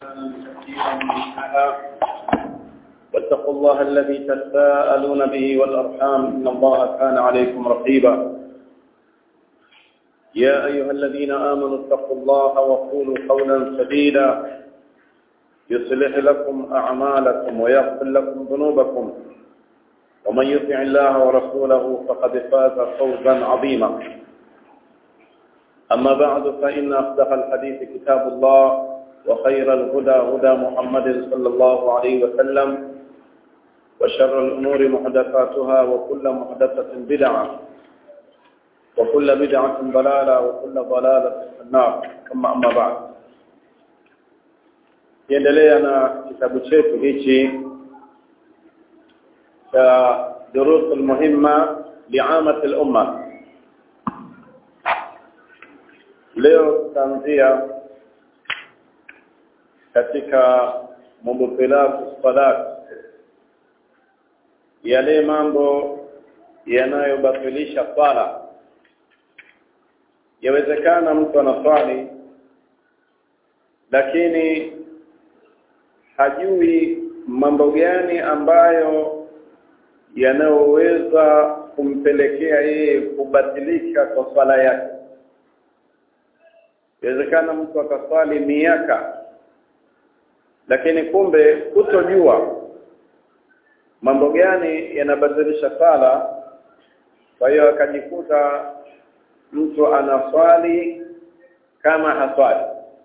كثيرا منها واتقوا الله الذي تساءلون به والأرحام إن الله كان عليكم رقيبا يا أيها الذين آمنوا اتقوا الله وقولوا قولا سديدا يصلح لكم أعمالكم ويغفر لكم ذنوبكم ومن يطع الله ورسوله فقد فاز فوزا عظيما أما بعد فإن أصدق الحديث كتاب الله وخير الهدى هدى محمد صلى الله عليه وسلم وشر الأمور محدثاتها وكل محدثة بدعة وكل بدعة ضلالة وكل ضلالة في النار ثم أما بعد kiendelea na kitabu chetu hichi cha durus almuhimma liamati lumma leo tutaanzia katika mubtilatu salat yale mambo yanayobatilisha swala yawezekana mtu anaswali lakini hajui mambo gani ambayo yanayoweza kumpelekea yeye kubatilika kwa swala yake inawezekana mtu akaswali miaka lakini kumbe kutojua mambo gani yanabadilisha sala kwa hiyo akajikuta mtu anaswali kama haswali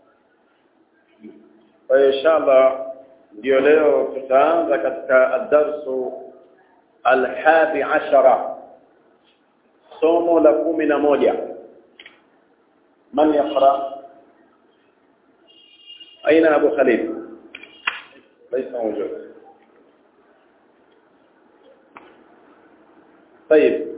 kwa hiyo inshallah ndio leo tutaanza katika adarsu alhadi ashara somo la kumi na moja man yaqra aina abu khalid ليس موجود طيب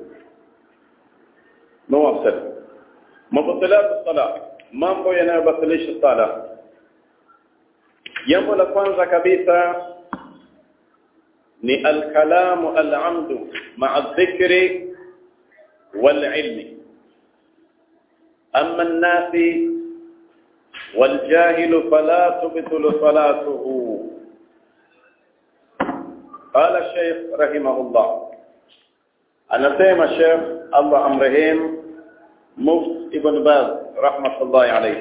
نواصل مبطلات الصلاة mambo yanayobatilisha sala jambo la kwanza kabisa ni alkalamu alamdu maa dhikri walilmi ama nnasi والجاهل فلا تبطل صلاته قال الشيخ رحمه الله anasema Sheikh Allah amrehim Muft Ibn Baz rahmatullahi alayhi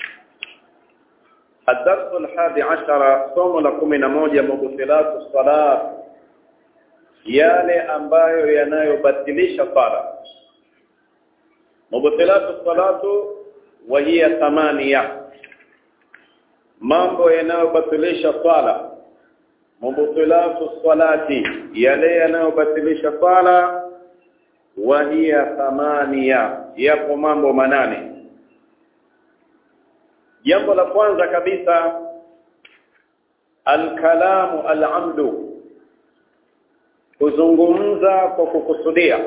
الدرس الحادي عشر somo la kumi na moja mubtilatu salat yale ambayo yanayobatilisha sala mubtilatu salatu wa hiya thamania mambo yanayobatilisha swala mubtilatu salati yale yanayobatilisha swala wa hiya thamania yapo mambo manane jambo la kwanza kabisa alkalamu alamdu kuzungumza kwa kukusudia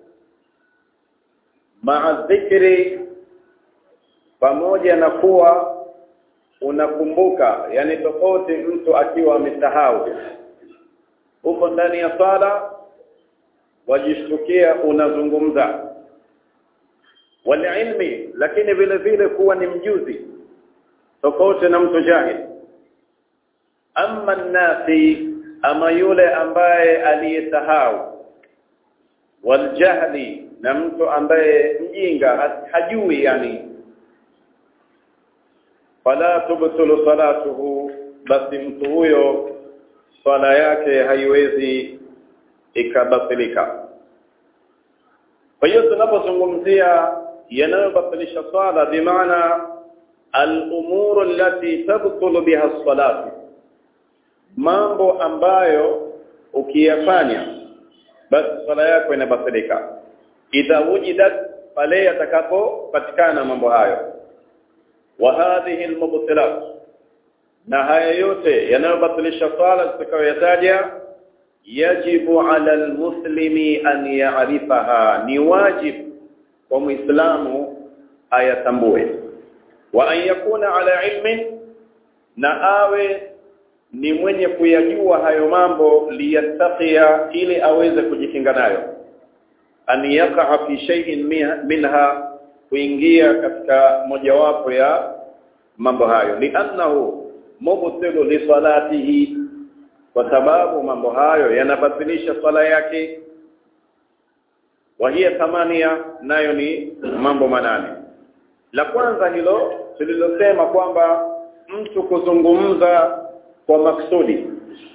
maa dhikri pamoja na kuwa unakumbuka yani tofauti mtu akiwa amesahau uko ndani ya sala wajishtukia unazungumza walilmi lakini vile vile kuwa ni mjuzi tofauti na mtu jahil amma nasi ama yule ambaye aliyesahau waljahli na mtu ambaye mjinga hajui yani fala tubtulu salatuhu basi mtu huyo swala yake haiwezi ikabatilika kwa hiyo tunapozungumzia yanayobatilisha swala bimaana al-umur allati tabtulu biha as-salatu mambo ambayo ukiyafanya basi swala yako inabatilika idha wujidat pale yatakapopatikana mambo hayo wa hadhihi almubtilat na haya yote yanayobatilisha swala tutakayoyataja yajibu ala almuslimi an ya'rifaha ni wajib kwa muislamu ayatambue wa an yakuna ala ilmin na awe ni mwenye kuyajua hayo mambo liyattaqiya ili aweze kujikinga nayo an yaqa fi shay'in minha kuingia katika mojawapo ya mambo hayo li'annahu mubtilu li salatihi kwa sababu mambo hayo yanabatilisha swala yake wa hiya thamania nayo ni mambo manane la kwanza hilo tulilosema kwamba mtu kuzungumza kwa maksudi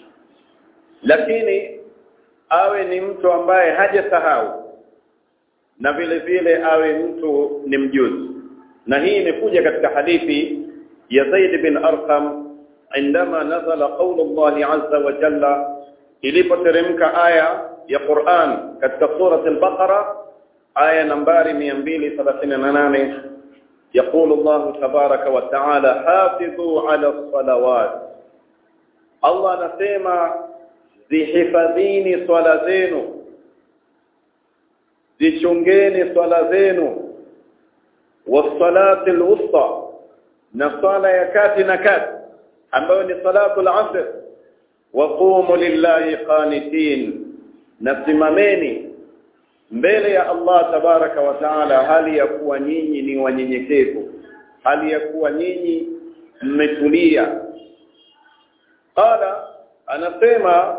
lakini awe ni mtu ambaye hajasahau na vile vile awe mtu ni mjuzi na hii imekuja katika hadithi ya Zaid bin Arqam عندما نزل قول الله عز وجل ilipoteremka aya ya Qur'an katika sura al-Baqara aya nambari 238 يقول الله تبارك وتعالى حافظوا على الصلوات الله anasema zihifadhini swala zenu zichungeni swala zenu wasalati alwusta na swala ya kati na kati ambayo ni salatu al-asr wa qumu lillahi qanitin nasimameni mbele ya Allah tabaraka wa taala hali ya kuwa nyinyi ni wanyenyekevu hali ya kuwa nyinyi mmetulia qala anasema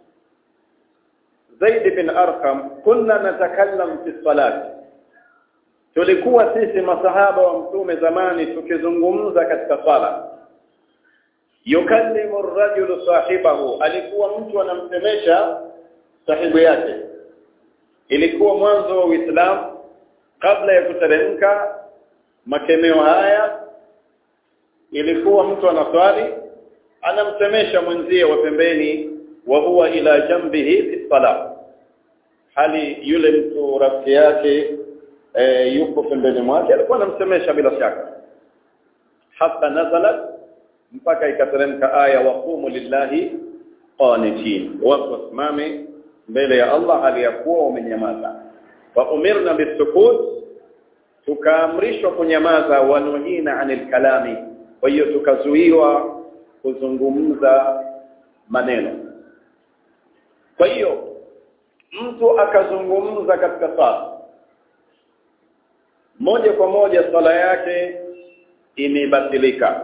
Zaid bin Arqam kunna natakallam fi salati tulikuwa sisi masahaba wa mtume zamani tukizungumza katika sala yukallimu ar-rajulu sahibahu alikuwa mtu anamsemesha sahibu yake ilikuwa mwanzo wa Uislamu kabla ya kuteremka makemeo haya ilikuwa mtu anaswali anamsemesha mwenzie wa pembeni wa huwa ila jambihi fi salah hali yule mtu rafiki yake e, yuko pembeni mwake alikuwa anamsemesha bila shaka hata nazalat mpaka ikateremka aya waqumu lillahi qanitin watu wasimame mbele ya Allah hali ya kuwa wamenyamaza wa umirna bisukut tukaamrishwa kunyamaza wanuhina anil kalami kwa hiyo tukazuiwa kuzungumza maneno kwa hiyo mtu akazungumza katika sala moja kwa moja sala yake imebatilika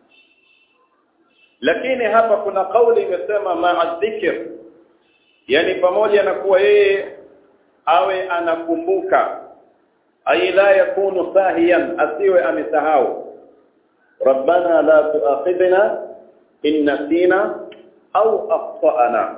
lakini hapa kuna kauli imesema ma'a dhikr yani pamoja na kuwa yeye awe anakumbuka ay la yakunu sahiyan asiwe amesahau rabbana la tu'akhidna in nasina au akhtana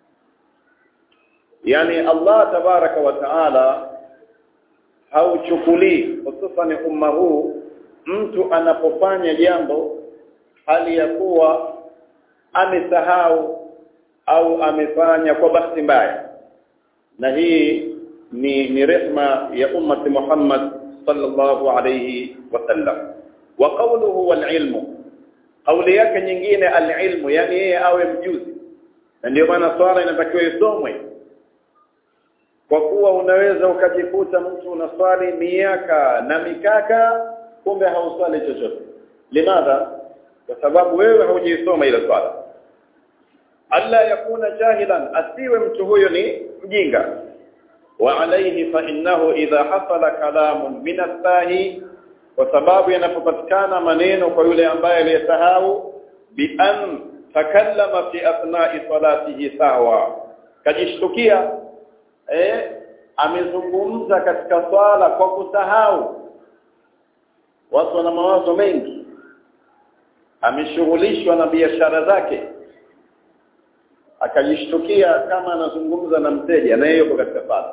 yani Allah tabaraka wa taala hauchukulii hususan umma huu mtu anapofanya jambo hali ya kuwa amesahau au amefanya kwa bahati mbaya na hii ni ni rehma ya ummati Muhammad sallallahu alayhi wasallam wa qawluhu wal ilmu kauli yake nyingine al ilmu yani yeye awe mjuzi na ndio maana swala inatakiwa isomwe kwa kuwa unaweza ukajikuta mtu unaswali miaka na mikaka kumbe hauswali chochote limadha kwa sababu wewe haujiisoma ile swala alla yakuna jahilan asiwe mtu huyo ni mjinga wa alayhi fa innahu idha hasala kalamun min asahi kwa sababu yanapopatikana maneno kwa yule ambaye aliyesahau bi an takallama fi athna'i salatihi sawa kajishtukia eh amezungumza katika swala kwa kusahau watu wana mawazo mengi ameshughulishwa na biashara zake akajishtukia kama anazungumza na mteja na yeye yuko katika sala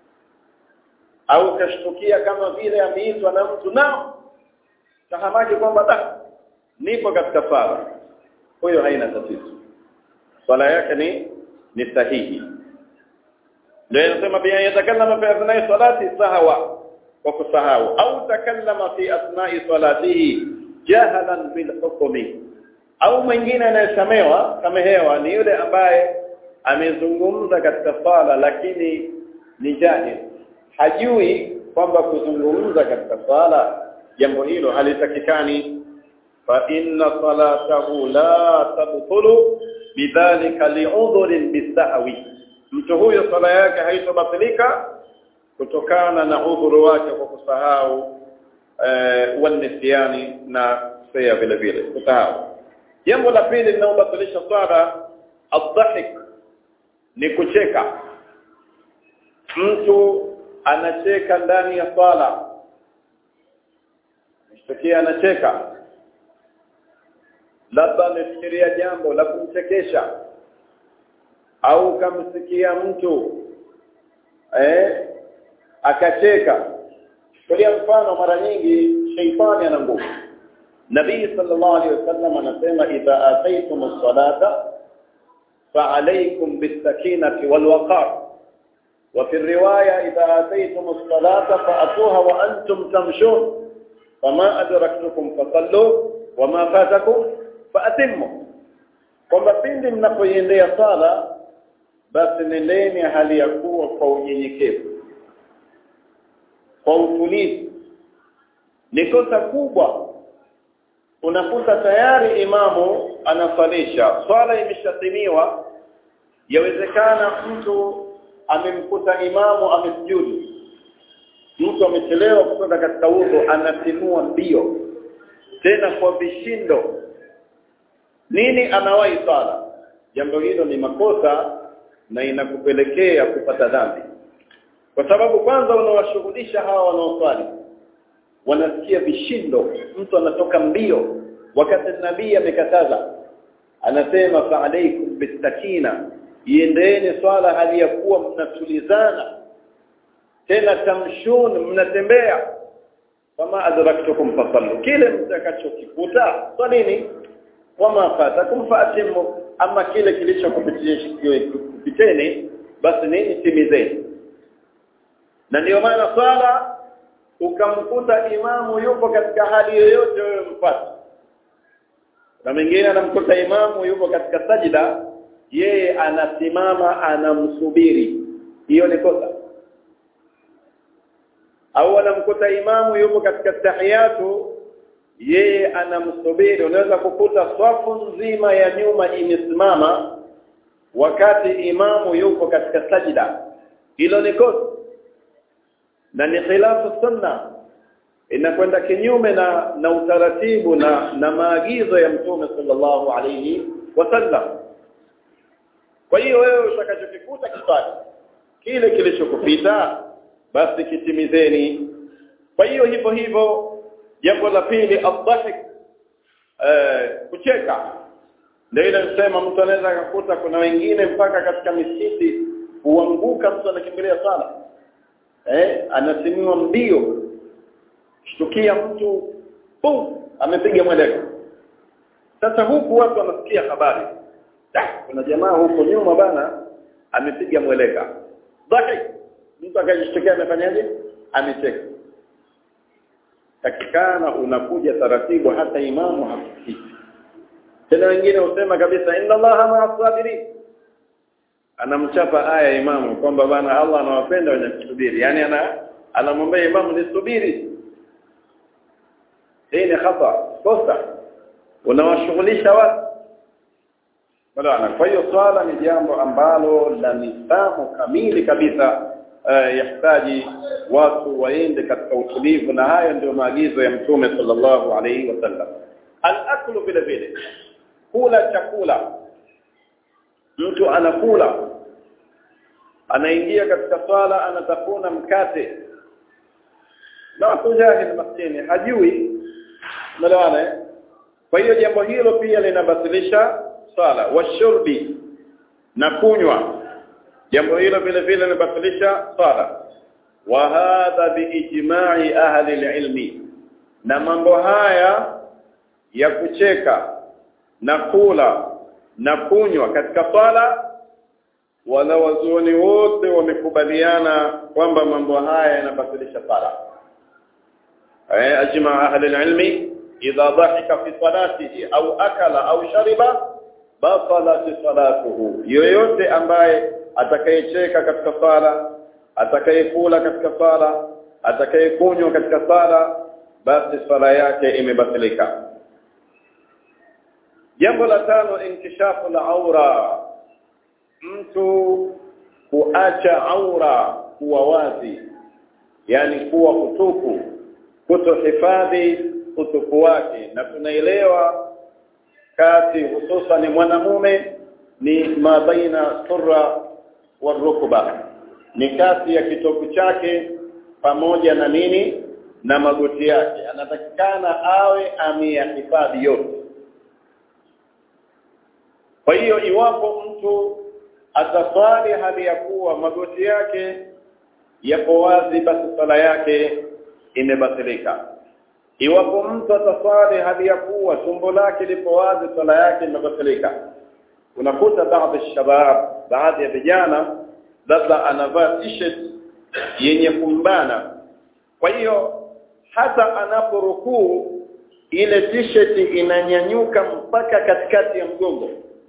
au kashtukia kama vile ameitwa na mtu nao tahamaki kwamba da nipo katika sala huyo haina tatizo swala yake ni ni sahihi ndio inasema pia yatakallama fi athnai salati sahwa kwa kusahau au takallama fi athnai salatihi jahalan bil hukmi au mwingine anayesamewa samehewa ni yule ambaye amezungumza katika sala lakini ni jahil hajui kwamba kuzungumza katika sala jambo hilo halitakikani fa inna salatahu la tabtulu bidhalika li'udhrin bisahwi mtu huyo sala yake haitobatilika kutokana na udhuru wake kwa kusahau eh, wanisiani na sea vile vile kusahau jambo la pili linalobatilisha swala adhahik ni kucheka mtu anacheka ndani ya swala mshtakia anacheka labda amefikiria jambo la kumchekesha au kamsikia mtu eh akacheka kwa mfano mara nyingi sheitani ana nguvu nabii sallallahu alaihi wasallam anasema idha ataytum as-salata فعليكم بالسكينة والوقار وفي الرواية إذا أتيتم الصلاة فأتوها وأنتم تمشون فما أدركتكم فصلوا وما فاتكم فأتموا kwamba pindi mnapoiendea sala basi nendeni hali ya kuwa kwa unyenyekevu kwa utulivu ni kosa kubwa unakuta tayari imamu anasalisha swala imeshatimiwa yawezekana mtu amemkuta imamu amesujudu mtu amechelewa kutoka katika udhu anatimua mbio tena kwa vishindo nini anawahi swala jambo hilo ni makosa na inakupelekea kupata dhambi kwa sababu kwanza unawashughulisha hawa wanaoswali wanasikia vishindo mtu anatoka mbio wakati nabii amekataza anasema fa alaikum bisakina iendeeni swala hali ya kuwa mnatulizana tena tamshun mnatembea kama adraktukum fasallu kile mtakachokikuta swalini wama fatakum faatimu ama kile kilichokupiteni basi nini timizeni na ndio maana swala ukamkuta imamu yupo katika hali yoyote wewe mpate na mwingine anamkuta imamu yupo katika sajida yeye anasimama anamsubiri hiyo ni kosa au anamkuta imamu yupo katika tahiyatu yeye anamsubiri unaweza kukuta swafu nzima ya nyuma imesimama wakati imamu yupo katika sajida hilo ni kosa na ni khilafu sunna inakwenda kinyume na na utaratibu na na maagizo ya mtume sallallahu alayhi wasallam kwa hiyo wewe utakachokikuta kipate kile kilichokupita basi kitimizeni kwa hiyo hivyo hivyo jambo la pili adhahik eh kucheka ndio ile msema mtu anaweza akakuta kuna wengine mpaka katika misikiti huanguka mtu anakimbilia sala eh anasimiwa mbio shtukia mtu pum amepiga mweleko sasa huku watu wanasikia habari da kuna jamaa huko nyuma bana amepiga mweleka dhahik mtu akajishtukia amefanyaje amecheka takikana unakuja taratibu hata imamu hasikii tena wengine husema kabisa inna allaha ma'a sabirin anamchapa aya imamu kwamba bana Allah anawapenda wenye kusubiri yani ana anamwambia imamu nisubiri hii ni khata kosa unawashughulisha watu bwana kwa hiyo swala ni jambo ambalo la nidhamu kamili kabisa uh, yahitaji watu waende katika utulivu na hayo ndio maagizo ya mtume sallallahu alaihi wasallam al-aklu vile vile kula chakula mtu anakula anaingia katika swala anatafuna mkate na kujahil maskini hajui melewana kwa hiyo jambo hilo pia linabatilisha swala washurbi na kunywa jambo hilo vile vile linabatilisha swala wa hadha biijma'i ahli alilmi na mambo haya ya kucheka na kula na kunywa katika swala wala wazuoni wote wamekubaliana kwamba mambo haya yanabatilisha sala eh ajma ahli alilmi idha dhahika fi salatihi au akala au shariba batalat salatuhu yoyote ambaye atakayecheka katika sala atakayekula katika sala atakayekunywa katika sala basi sala yake imebatilika jambo la tano inkishafu la aura mtu kuacha aura kuwa wazi yani kuwa kutupu kutohifadhi utupu wake na tunaelewa kati hususan mwanamume ni ma baina surra warukba ni kati ya kitovu chake pamoja na nini na magoti yake anatakikana awe ameyahifadhi yote kwa hiyo iwapo mtu ataswali hali ya kuwa magoti yake yapo wazi basi sala yake imebatilika iwapo mtu ataswali hali ya kuwa tumbo lake lipo wazi sala yake imebatilika unakuta baadhi shabab baadhi ya vijana labda anavaa t-shirt yenye kumbana kwa hiyo hata anaporukuu ile t-shirt inanyanyuka mpaka katikati ya mgongo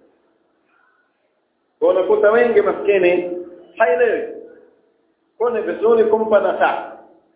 kwa unakuta wengi maskini haelewi kwa ni vizuri kumpa nasaha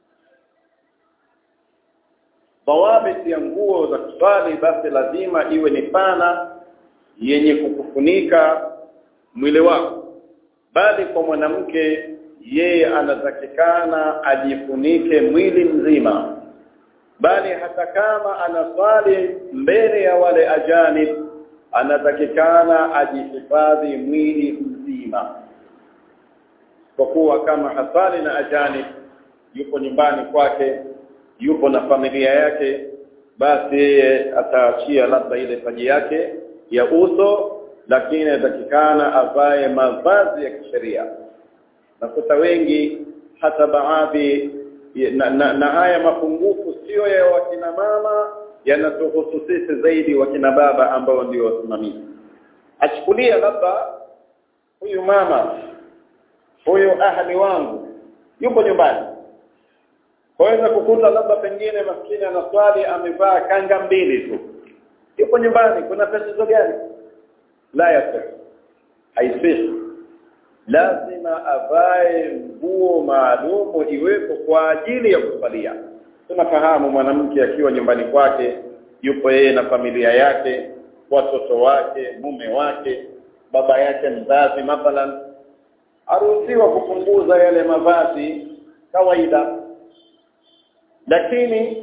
dawabit ya nguo za kuswali basi lazima iwe ni pana yenye kukufunika mwili wako bali kwa mwanamke yeye anatakikana ajifunike mwili mzima bali hata kama anaswali mbele ya wale ajanib anatakikana ajihifadhi mwili mzima kwa kuwa kama hasali na ajanib yupo nyumbani kwake yupo na familia yake basi yeye ataachia labda ile paji yake ya uso lakini anatakikana avae mavazi ya kisheria nakuta wengi hata baadhi na, na, na haya mapungufu sio ya wakina mama yanatuhusu sisi zaidi wakina baba ambao ndio wasimamizi achukulia labda huyu mama huyu ahli wangu yupo nyumbani waweza kukuta labda pengine maskini anaswali amevaa kanga mbili tu yupo nyumbani kuna tatizo gani la yasir haisihi lazima avae nguo maalumu iwepo kwa ajili ya kusalia tunafahamu mwanamke akiwa nyumbani kwake yupo yeye na familia yake watoto wake mume wake baba yake mzazi mathalan aruhusiwa kupunguza yale mavazi kawaida lakini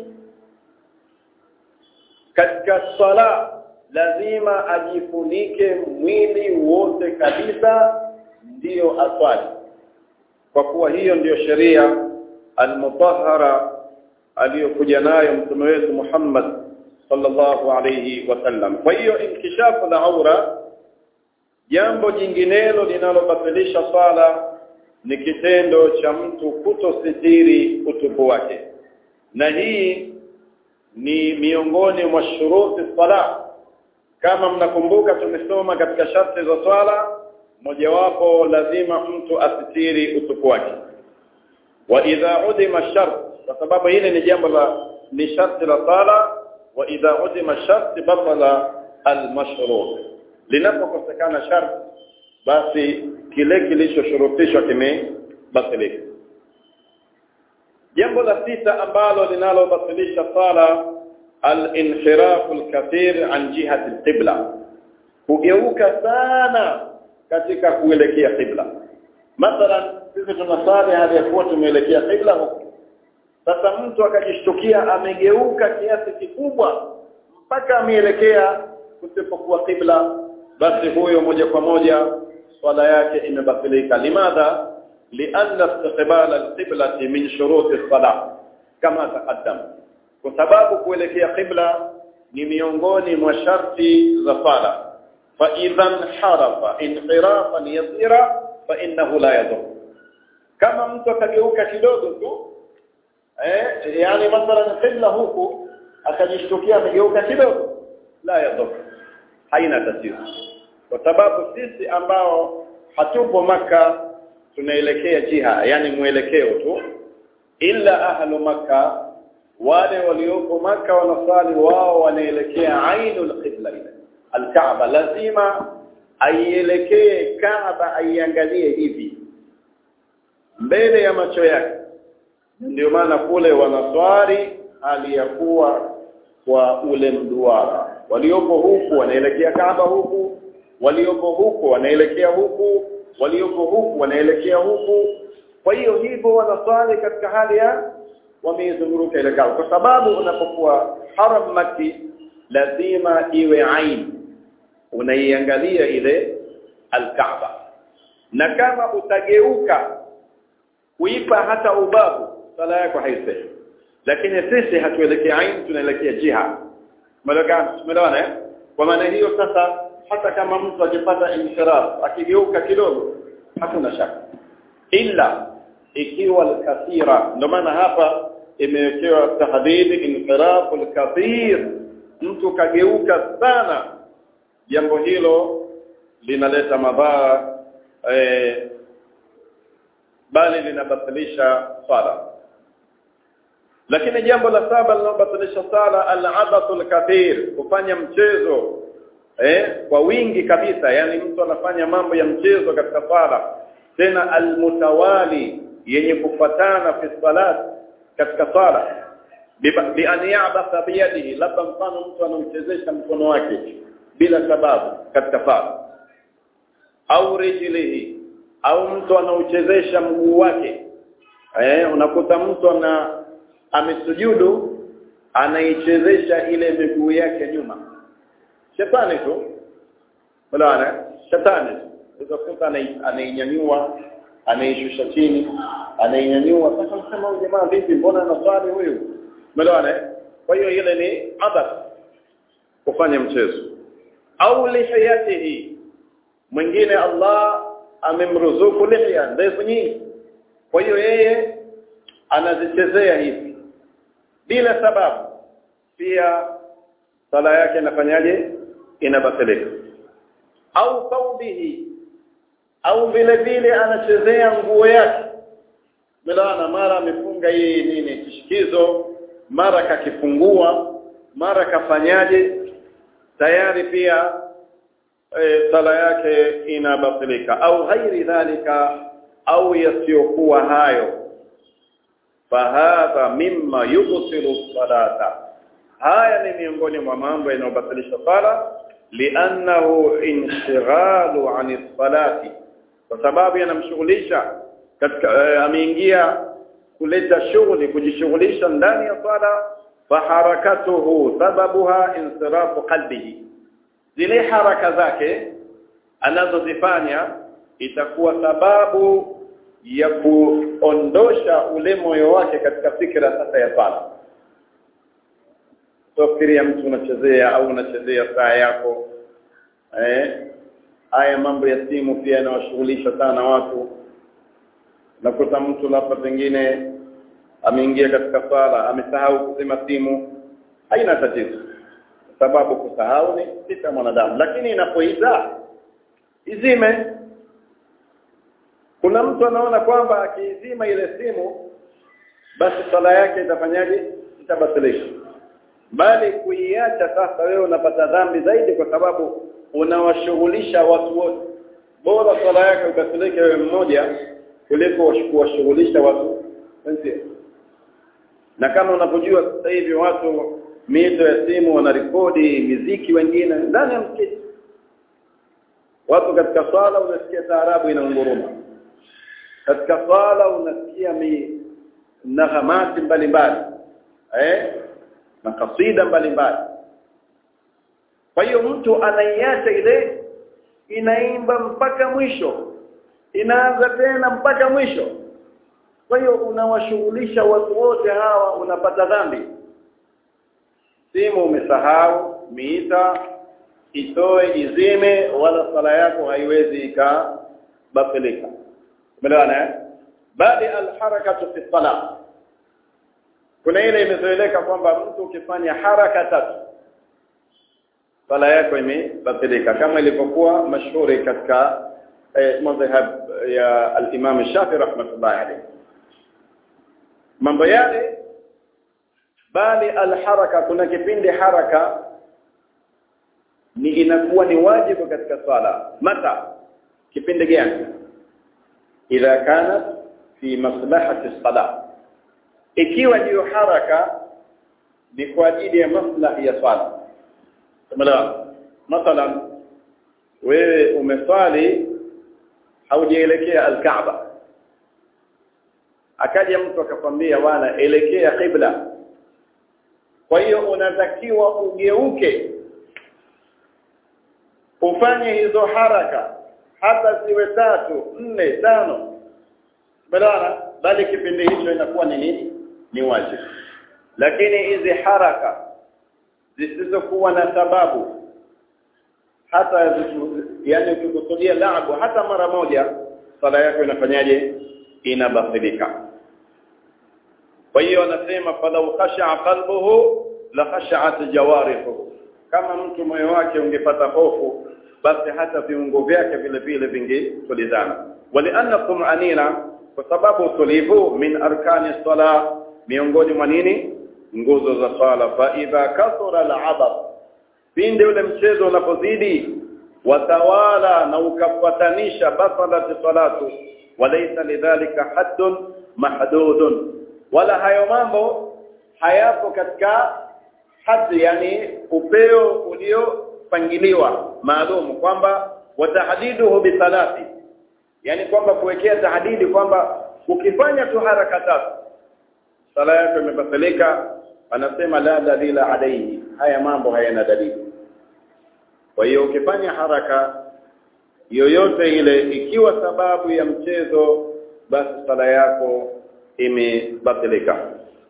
katika sala lazima ajifunike mwili wote kabisa ndiyo aswali kwa kuwa hiyo ndiyo sheria almutahhara aliyokuja nayo mtume wetu Muhammad sallallahu alayhi wasallam kwa hiyo inkishafu la aura jambo jinginelo linalobatilisha sala ni kitendo cha mtu kutositiri utupu wake na hii ni miongoni mwa shuruti sala kama mnakumbuka tumesoma katika sharti za swala mojawapo lazima mtu asitiri utupu wake wa idha udima shart kwa sababu hili ni jambo la ni sharti la sala wa idha udima shart batala almashrut linapokosekana shart basi kile kilichoshurutishwa kimebatilika jambo la sita ambalo linalobatilisha sala al-inhirafu al-kathir an jihati al-qibla kugeuka sana katika kuelekea qibla mathalan sisi tunasali hali ya kuwa tumeelekea qibla huko sasa mtu akajishtukia amegeuka kiasi kikubwa mpaka ameelekea kusipokuwa qibla basi huyo moja kwa moja swala yake imebatilika limadha لأن استقبال القبلة من شروط الصلاة كما تقدم وسبب kuelekea qibla ni miongoni mwa sharti za sala fa idhan harafa inhirafan yasira fa innahu la yadur kama mtu akageuka kidogo tu eh yani mathalan qibla huku akajishtukia amegeuka kidogo la yadur haina tatizo kwa sababu sisi ambao hatupo maka tunaelekea jiha yani mwelekeo tu illa ahlu maka wale walioko maka wanasali wao wanaelekea ainul qibla ile alkaaba lazima aielekee kaaba aiangalie hivi mbele ya macho yake ndio maana kule wanaswali hali ya kuwa kwa ule mduara walioko huku wanaelekea kaaba huku walioko huku wanaelekea huku walioko huku wanaelekea huku kwa hiyo hivyo wanaswali katika hali ya wameizunguruka ile kaaba kwa sababu unapokuwa haram maki lazima iwe ain unaiangalia ile alkaaba na kama utageuka kuipa hata ubavu sala yako haisei lakini sisi hatuelekea ain tunaelekea jiha umeelewana eh kwa maana hiyo sasa hata kama mtu akipata insiraf akigeuka kidogo hakuna shaka illa ikiwa alkathira ndio maana hapa imewekewa tahdhib insiraf alkathir mtu kageuka sana jambo hilo linaleta madhara eh, bali linabatilisha sala lakini jambo la saba linalobatilisha sala al-abathu al-kathir kufanya mchezo eh kwa wingi kabisa yani mtu anafanya mambo ya mchezo katika sala tena al-mutawali yenye kufatana fi salat katika sala bi an ya'batha bi yadihi labda mfano mtu anamchezesha mkono wake bila sababu katika sala au rijlihi au mtu anauchezesha mguu wake eh unakuta mtu ana amesujudu anaichezesha ile miguu yake nyuma shetani tu bwana shetani utakuta anainyanyua anaishusha chini anainyanyua sasa msema huyu jamaa vipi mbona anaswali huyu bwana kwa hiyo ile ni adab kufanya mchezo au lihiyatihi mwingine Allah amemruzuku lihya ndefu nyingi kwa hiyo yeye anazichezea hivi bila sababu pia sala yake inafanyaje inabatilika au thawbihi au vile vile anachezea nguo yake milana mara amefunga hii nini kishikizo mara kakifungua mara kafanyaje tayari pia e, sala yake inabatilika au ghairi dhalika au yasiyokuwa hayo fahadha mimma yubtilu salata haya ni miongoni mwa mambo yanayobatilisha sala li'annahu inshighalu 'ani salati kwa sababu yanamshughulisha katika eh, ameingia kuleta shughuli kujishughulisha ndani ya sala faharakatuhu sababuha insirafu qalbihi zile haraka zake anazozifanya itakuwa sababu ya kuondosha ule moyo wake katika fikra sasa ya sala Tofikiria mtu unachezea au unachezea saa yako eh haya mambo ya simu pia yanawashughulisha sana watu nakuta mtu labda pengine ameingia katika sala amesahau kuzima simu haina tatizo sababu kusahau ni sita mwanadamu lakini inapoiza izime kuna mtu anaona kwamba akiizima ile simu basi sala yake itafanyaje itabatilika bali kuiacha sasa wewe unapata dhambi zaidi kwa sababu unawashughulisha watu wote bora sala yake ukasileke wewe mmoja kuliko kuwashughulisha watu wenzie na kama unapojua sasa hivi watu mito ya simu wanarekodi miziki wengine ndani ya msikiti watu katika swala unasikia taarabu inaunguruma katika swala unasikia mi nahamati mbalimbali eh na kasida mbalimbali kwa hiyo mtu anaiacha ile inaimba mpaka mwisho inaanza tena mpaka mwisho kwa hiyo unawashughulisha watu wote hawa unapata dhambi simu umesahau miita itoe izime wala sala yako haiwezi ikabatilika umeelewana eh bali alharakatu fi salat kuna ile imezoeleka kwamba mtu ukifanya haraka tatu sala yako imebatilika kama ilivyokuwa mashuhuri katika eh, madhhab ya al-Imam Shafi rahmatullahi alayhi mambo yale bali alharaka kuna kipindi haraka ni inakuwa ni wajibu katika swala mata kipindi gani idha kanat fi maslahati salat ikiwa hiyo haraka ni kwa ajili ya maslahi ya swala tumeelewa mathalan wewe umeswali haujaelekea al-Kaaba akaja mtu akakwambia bwana elekea qibla kwa hiyo unatakiwa ugeuke ufanye hizo haraka hata ziwe tatu nne tano balana bali kipindi hicho inakuwa ni nini ni wajibu lakini hizi haraka zisizokuwa na sababu hata yani ukikusudia laabu hata mara moja sala yako inafanyaje inabatilika kwa hiyo anasema falau khasha'a qalbuhu la khasha'at jawarihu kama mtu moyo wake ungepata hofu basi hata viungo vyake vile vile vingetulizana walianna tum'anina kwa sababu utulivu min arkani sala miongoni mwa nini nguzo za swala fa idha kasura al'abad pinde ule mchezo unapozidi watawala na ukafuatanisha basalat salatu walaysa lidhalika haddun mahdudun wala hayo mambo hayapo katika hadhi yani upeo uliopangiliwa maalum kwamba watahdiduhu bisalati yani kwamba kuwekea tahdidi kwamba ukifanya tu haraka tatu sala yako imebatilika anasema la dalila alayhi haya mambo hayana dalili kwa hiyo ukifanya haraka yoyote ile ikiwa sababu ya mchezo basi sala yako imebatilika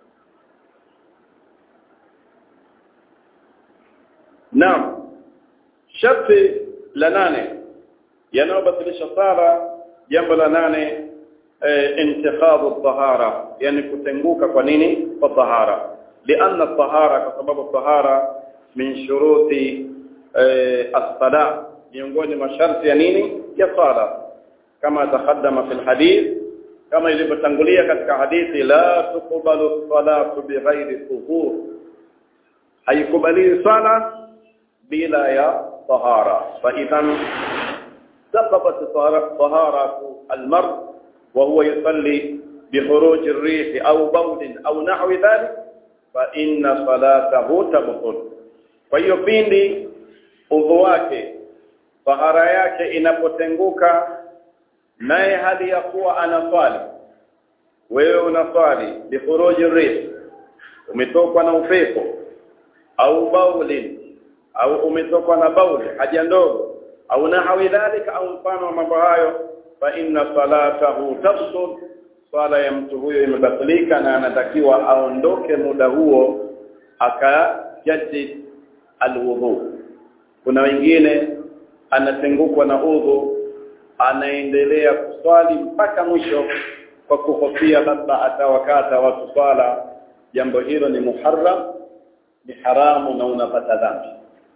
Naam sharti la nane yanayobatilisha sala jambo la nane e, intikhadhu tahara yani kutenguka kwa nini kwa tahara lianna tahara kwa sababu tahara min shuruti e, as-sala miongoni mwa sharti ya nini ya sala kama taqaddama fil hadith kama ilivyotangulia katika hadithi la tuqbalu salatu bighairi tuhur haikubaliwi sala bila ya tahara fa idhan سقطت طهارة المرء وهو يصلي بخروج الريح أو بول أو نحو ذلك فإن صلاته تبطل فhiyo pindi udhu wake tahara yake inapotenguka naye hali ya kuwa anaswali wewe unaswali bikhuruji rih umetokwa na upepo au baulin au umetokwa na bauli haja ndogo au nahawi dhalika au mfano wa mambo hayo fa inna salatahu tafsud swala ya mtu huyo imebatilika na anatakiwa aondoke muda huo akajadid alwudhu kuna wengine anatengukwa na udhu anaendelea kuswali mpaka mwisho kwa kuhofia labda atawakata watu swala jambo hilo ni muharram ni haramu na unapata dhambi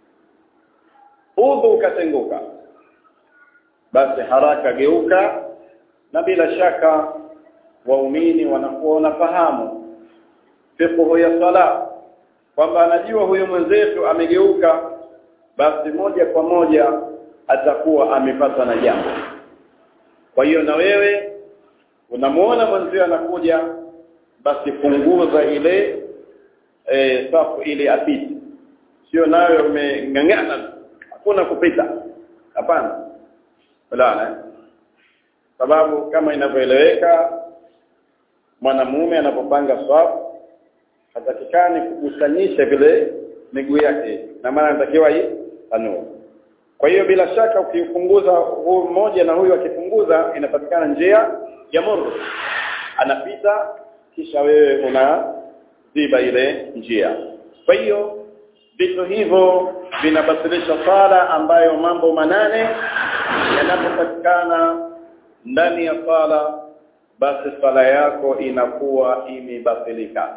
udhu ukatenguka basi haraka geuka na bila shaka waumini wanakuwa wanafahamu fiqhu ya sala kwamba anajua huyu mwenzetu amegeuka basi moja kwa moja atakuwa amepata na jambo kwa hiyo na wewe unamuona mwenzio anakuja basi punguza ile e, safu ile apite sio nayo umeng'ang'ana hakuna kupita hapana fulana sababu kama inavyoeleweka mwanamume anapopanga swafu hatakikani kukusanyisha vile miguu yake na maana anatakiwa hii tanua kwa hiyo bila shaka ukipunguza huu mmoja na huyu akipunguza inapatikana njia ya muru anapita kisha wewe unaziba ile njia kwa hiyo vitu hivyo vinabatilisha sala ambayo mambo manane yanapopatikana ndani ya sala basi sala yako inakuwa imebatilika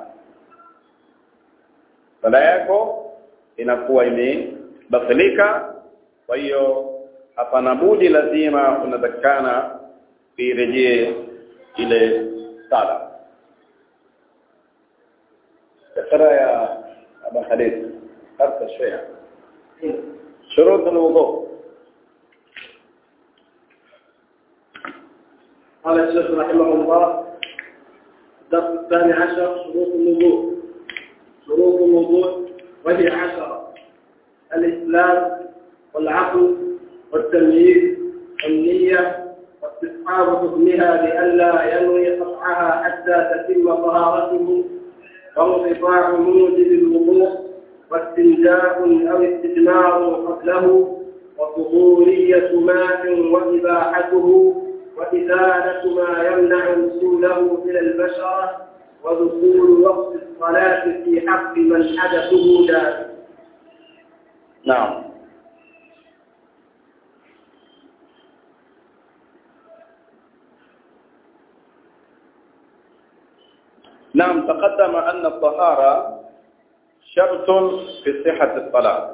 sala yako inakuwa imebatilika kwa hiyo hapana budi lazima unatakikana irejee ile sala ترى يا أبا خليل أرسل شوية شروط الوضوء قال الشيخ رحمه الله الدرس الثاني عشر شروط الوضوء شروط الوضوء وهي عشرة الإسلام والعقل والتمييز والنية واستصحاب حكمها لئلا ينوي قطعها حتى تتم طهارته وانقطاع موجب الوضوء واستنجاء أو استثمار قبله وطهورية ماء وإباحته وإزالة ما يمنع وصوله إلى البشرة ودخول وقت الصلاة في حق من حدثه دائم نعم نعم تقدم أن الطهارة شرط في صحة الصلاة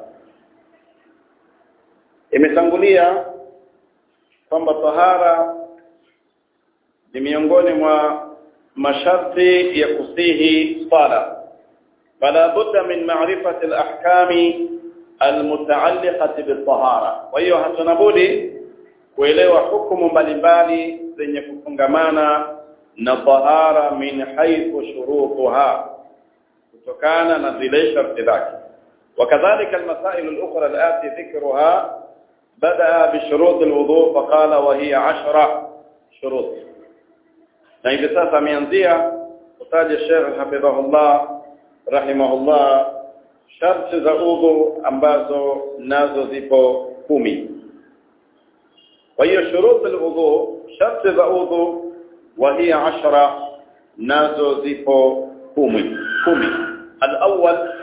imetangulia kwamba tahara ni miongoni mwa masharti ya kusihi sala fala budda min ma'rifati al-ahkami al-muta'alliqati bit-tahara kwa hiyo hatuna budi kuelewa hukumu mbalimbali zenye kufungamana na tahara min haythu shurutuha kutokana na zile sharti zake وكذلك المسائل الأخرى الآتي ذكرها بدأ بشروط الوضوء فقال وهي عشرة شروط na hivi sasa ameanzia kutaja Sheikh hafidhahullah rahimahullah sharti za udhu ambazo nazo zipo kumi kwa hiyo shurut alwudu sharti za udhu wa hiya ashara nazo zipo kumi kumi alawwal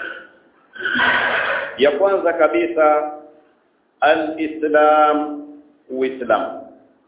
ya kwanza kabisa alislam uislam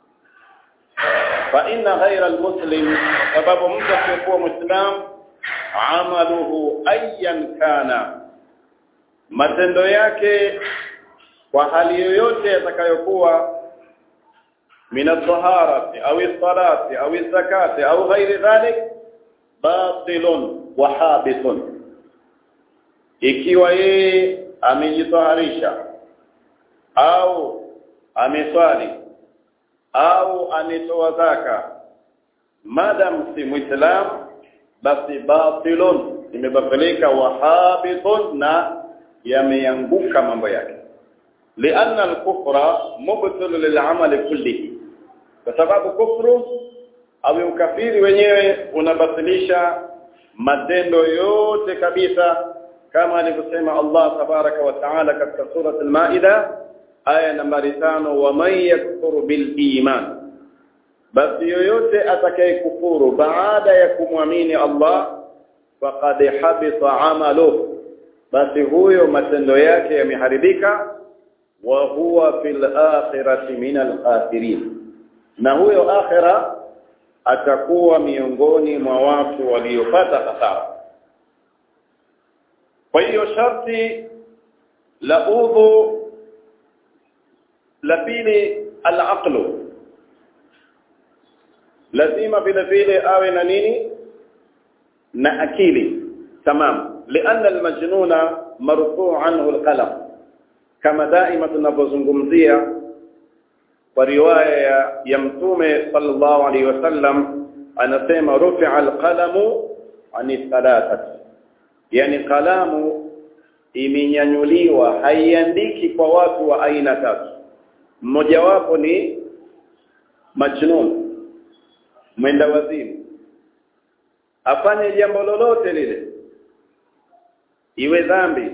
fa inna ghayra almuslim sababu mtu asiyekuwa muislam amaluhu ayyan kana matendo yake kwa hali yoyote yatakayokuwa min at-taharati au as-salati au az-zakati au ghairi dhalik batilun wa habitun ikiwa yeye amejitaharisha au ameswali au ametoa zaka madam si muislam basi batilun imebatilika wa habitun na yameanguka mambo yake lianna al-kufra mubtil lil'amali kullihi kwa sababu kufru au ukafiri wenyewe unabatilisha matendo yote kabisa kama alivyosema Allah tabaraka wa taala katika sura al-Maida aya nambari tano wa man yakfuru bil iman basi yoyote atakayekufuru baada ya kumwamini Allah faqad habita amalu basi huyo matendo yake yameharibika wa huwa fil akhirati min al khasirin na huyo akhira atakuwa miongoni mwa watu waliopata hasara kwa hiyo sharti la udhu la pili al-aqlu lazima vile vile awe na nini na akili tamam lianna al-majnuna marfu' anhu al-qalam kama daima tunapozungumzia kwa riwaya ya, ya mtume sallallahu alaihi wasallam anasema rufi'a al-qalamu ani thalathati yani kalamu imenyanyuliwa haiandiki kwa watu wa aina tatu mmoja wapo ni majnun mwenda wazimu afanye jambo lolote lile iwe dhambi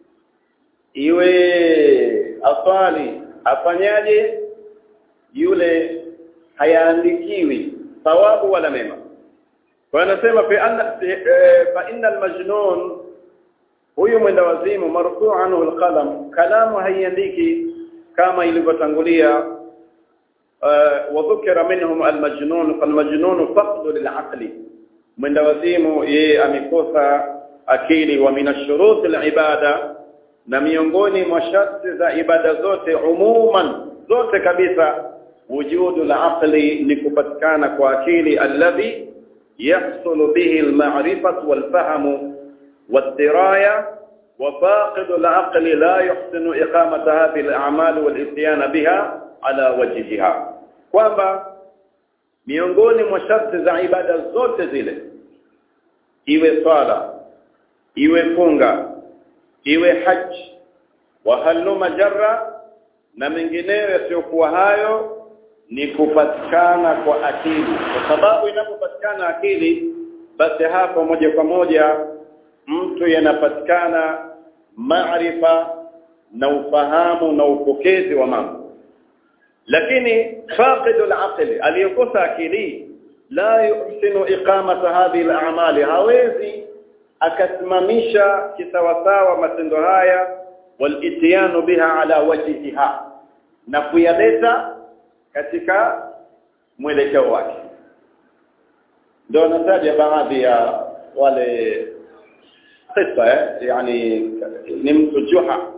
iwe aswali afanyaje yule hayaandikiwi thawabu wala mema kwa anasema fa anna fa inna almajnun huyu mwenda wazimu marfu anhu alqalam kalamu haiandiki kama ilivyotangulia wa dhukira minhum almajnun falmajnun faqdu lilaqli mwenda wazimu yeye amekosa akili wa min ashurut alibada na miongoni mwa sharti za ibada zote umuman zote kabisa wujudu alaqli ni kupatikana kwa akili alladhi يحصل به المعرفة والفهم والدراية وفاقد العقل لا يحسن إقامة هذه الأعمال والإتيان بها على وجهها kwamba miongoni mwa sharti za ibada zote zile iwe swala iwe funga iwe haji wa haluma jarra na mengineyo yasiyokuwa hayo ni kupatikana kwa akili kwa sababu inapopatikana akili basi hapo moja kwa moja mtu yanapatikana maarifa na ufahamu na upokezi wa mambo lakini faqidu al-aqli aliyokosa akili la yuhsinu iqamata hadhihi al-a'mali hawezi akasimamisha kisawasawa matendo haya walitiyanu biha ala wajhiha na kuyaleta katika mwelekeo wake ndio nataja baadhi ya wale qissa eh yani ni mtu juha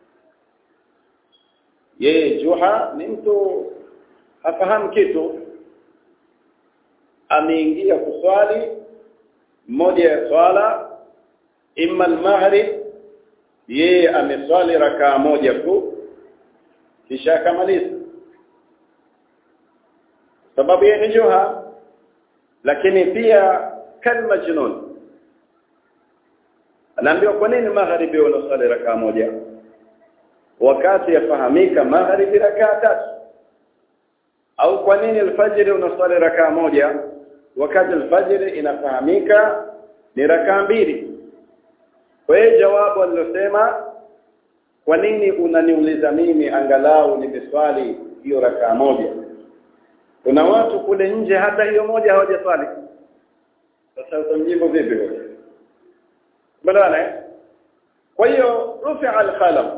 yeye juha ni mtu hafahamu kitu ameingia kuswali mmoja ya swala imma al-maghrib yeye ameswali rakaa moja tu kisha akamaliza sababu yeye ni juha lakini pia kalma junun anaambiwa kwa nini magharibi unaswali rakaa moja wakati yafahamika magharibi rakaa tatu au kwa nini alfajiri unaswali rakaa moja wakati alfajiri inafahamika ni rakaa mbili kwa hiyo jawabu alilosema kwa nini unaniuliza mimi angalau nimeswali hiyo rakaa moja kuna watu kule nje hata hiyo moja hawajaswali sasa utamjibu vipi wewe badala kwa hiyo rufi'a al-qalam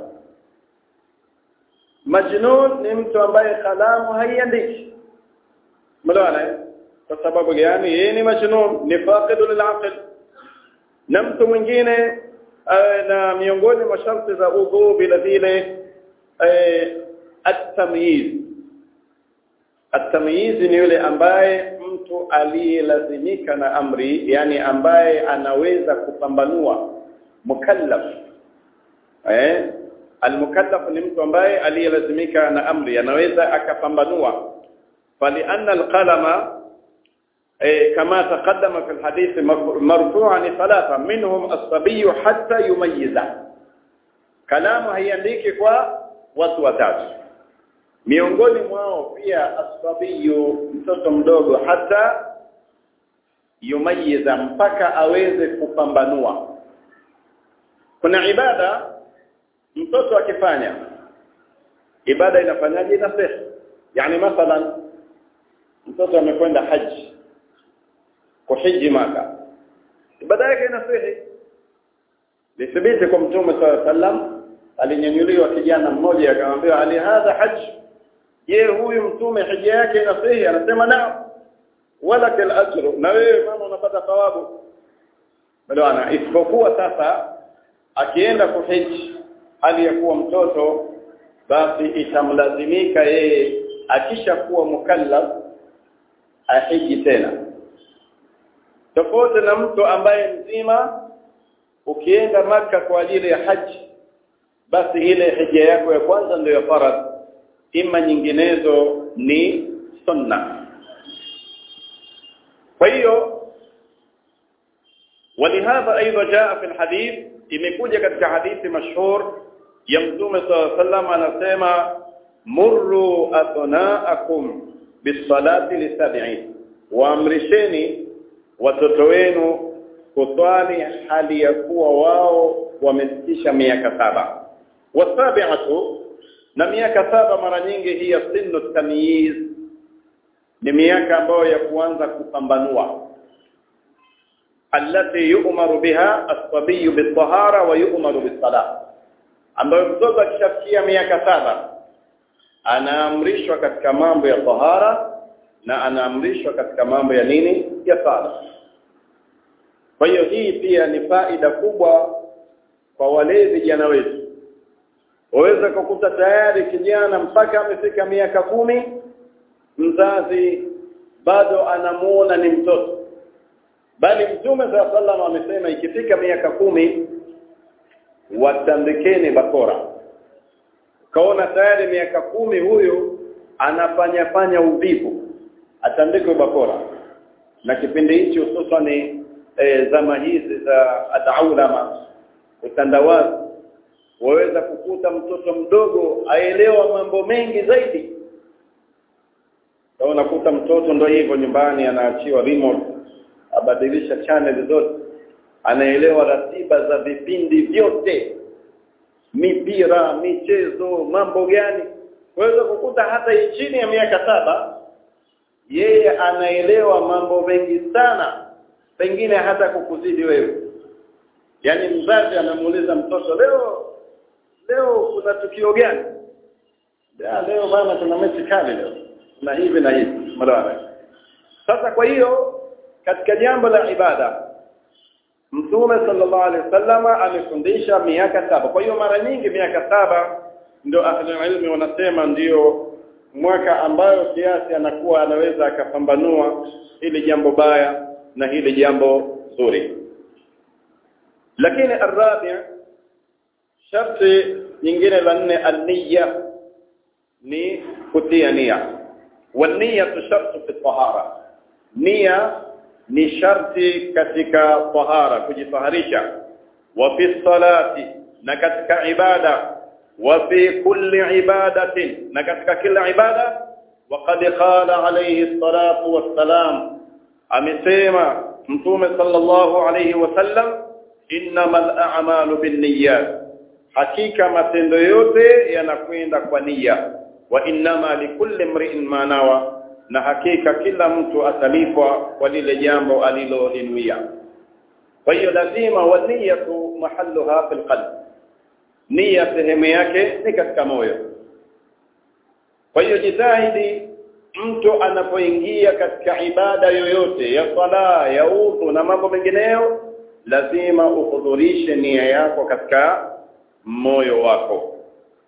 majnun ni mtu ambaye kalamu haiandiki badala kwa sababu gani yeye ni majnun ni faqidu lil-aql na mtu mwingine na miongoni mwa sharti za udhu bila vile at-tamyiz at-tamyiz ni yule ambaye mtu aliyelazimika na amri yani ambaye anaweza kupambanua mukallaf eh al-mukallaf ni mtu ambaye aliyelazimika na amri anaweza akapambanua falianna al-qalama كما تقدم في الحديث مرفوعا ثلاثة منهم الصبي حتى يميز كلام haiandiki kwa watu watatu miongoni mwao pia asbabiyu mtoto mdogo hata yumayiza mpaka aweze kupambanua kuna ibada mtoto akifanya ibada inafanyaje inasih yani mathalan mtoto amekwenda haji kuhiji maka ibada yake inasihi lithibiti kwa mtume sallallahu sallam alinyanyuliwa kijana mmoja akamwambia ali hadha haj je huyu mtume hija yake inasihi anasema naam wala kal ajru na wewe mama unapata thawabu bwana isipokuwa sasa akienda kuhiji hali ya kuwa mtoto basi itamlazimika yeye akishakuwa mukallaf ahiji tena tofauti na mtu ambaye mzima ukienda maka kwa ajili ya haji basi ile hija yako ya kwanza ndio ya faradh ima nyinginezo ni sunna kwa hiyo ولهذا ايضا جاء في الحديث imekuja katika hadithi mashhur ya mtume صلى الله عليه anasema murru abnaakum bisalati lisab'in waamrisheni watoto wenu kuswali hali ya kuwa wao wamefikisha miaka saba wasabi'atu na miaka saba mara nyingi hiya sinu tamyiz ni miaka ambayo ya kuanza kupambanua allati yu'maru biha as-sabiy bit-tahara wa yu'maru bis-salah ambayo mtoto akishafikia miaka saba anaamrishwa katika mambo ya tahara na anaamrishwa katika mambo ya nini ya sala kwa hiyo hii pia ni faida kubwa kwa wale vijana wetu waweza kukuta tayari kijana mpaka amefika miaka kumi mzazi bado anamuona ni mtoto bali mtume saa sallam amesema ikifika miaka kumi watandikeni bakora kaona tayari miaka kumi huyu anafanya fanya uvivu atandikwe bakora na kipindi hichi hususan e, zama hizi za adaulama utandawazi waweza kukuta mtoto mdogo aelewa mambo mengi zaidi unakuta mtoto ndo hivyo nyumbani anaachiwa remote abadilisha channel zote anaelewa ratiba za vipindi vyote mipira michezo mambo gani waweza kukuta hata chini ya miaka saba yeye anaelewa mambo mengi sana pengine hata kukuzidi wewe yaani mzazi anamuuliza mtoto leo leo kuna tukio gani ya leo bana kuna mechi kali leo na hivi na hivi mara sasa kwa hiyo katika jambo la ibada Mtume sallallahu alaihi wasallama amefundisha miaka saba. Kwa hiyo mara nyingi miaka saba ndio ahli ilmi wanasema ndiyo mwaka ambayo kiasi anakuwa anaweza akapambanua hili jambo baya na hili jambo zuri. Lakini arabi sharti nyingine la nne an-niyya ni kutia nia. Wan-niyya shartu fi tahara. Nia ni sharti katika tahara kujitaharisha wa fi salati na katika ibada wa fi kulli ibadatin na katika kila ibada وقد قال عليه الصلاه والسلام amesema mtume sallallahu alayhi wasallam innamal a'malu binniyat hakika matendo yote yanakwenda kwa nia wa innama likulli imri'in ma nawa na hakika kila mtu atalipwa kwa lile jambo alilolinuia kwa hiyo lazima waniyatu mahalluha fil qalb nia sehemu yake ni katika moyo kwa hiyo jitahidi mtu anapoingia katika ibada yoyote ya sala ya udhu na mambo mengineyo lazima uhudhurishe nia yako katika moyo wako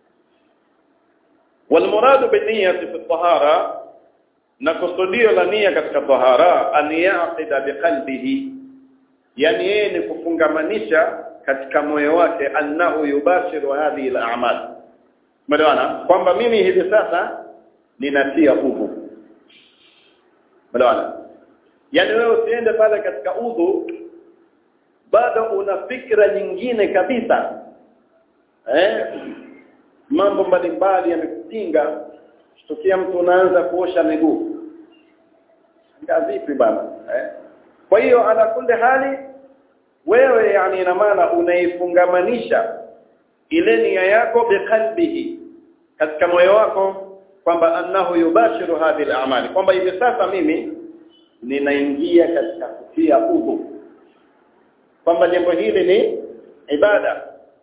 والمراد بالنيه في الطهاره na kusudio la nia katika tahara an yaqida biqalbihi yani yeye ni kufungamanisha katika moyo wake annahu yubashiru hadhihi al-a'mal Melewana kwamba mimi hivi sasa ninatia udhu. Melewana yani wewe usiende pale katika udhu bado una fikra nyingine kabisa eh mambo mbalimbali yamekutinga tukia mtu unaanza kuosha miguu vipi bana eh kwa hiyo ala kulli hali wewe yani ina maana unaifungamanisha ile nia yako biqalbihi katika moyo wako kwamba annahu yubashiru hadhihi al-a'mali kwamba hivi sasa mimi ninaingia katika kutia udhu kwamba jambo hili ni ibada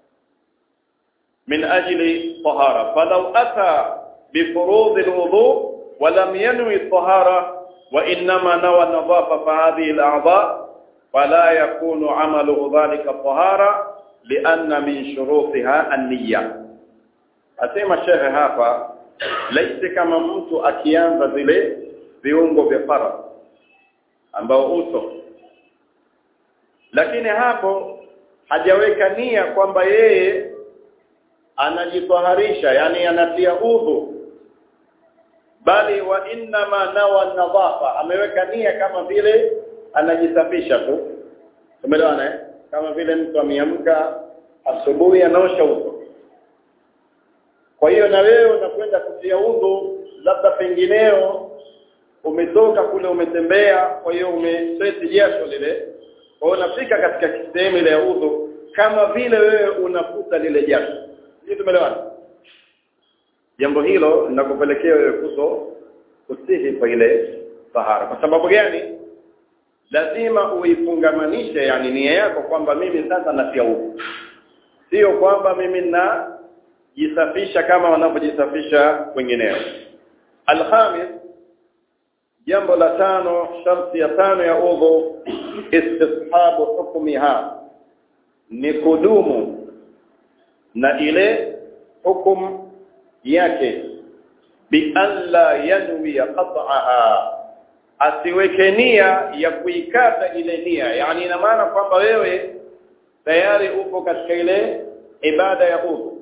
min ajli tahara falau ata بفروض الوضوء ولم ينوي الطهارة وإنما نوى النظافة فهذه الأعضاء فلا يكون عمله ذلك الطهارة لأن من شروطها النية أسمى الشيخ هافا ليس كما mtu akianza zile viungo vya fara ambao uso lakini hapo hajaweka nia kwamba yeye anajitaharisha yani anatia udhu bali wa inna ma nawa nadhafa ameweka nia kama vile anajisafisha tu umeelewana eh kama vile mtu ameamka asubuhi anaosha uso kwa hiyo na wewe unakwenda kutia udhu labda pengineo umetoka kule umetembea kwa hiyo umesweti jasho lile kwa hiyo unafika katika sehemu ile ya udhu kama vile wewe unafuta lile jasho Sisi tumeelewana? Jambo hilo linakupelekea wewe kuto kusihi kwa ile tahara. Kwa sababu gani? Lazima uifungamanishe yani nia yako kwamba mimi sasa natia udhu. Sio kwamba mimi na jisafisha kama wanavyojisafisha wengineo. Alhamis jambo la tano sharti ya tano ya udhu istishabu hukmiha ni kudumu na ile hukum yake bi alla yanwi qat'aha asiweke nia ya kuikata ile nia yani ina maana kwamba wewe tayari upo katika ile ibada ya udhu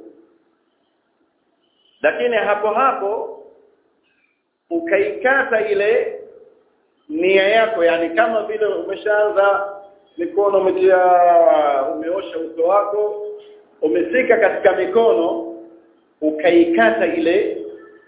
lakini hapo hapo ukaikata ile nia yako yani kama vile umeshaanza mikono umetia umeosha uso wako umesika katika mikono ukaikata ile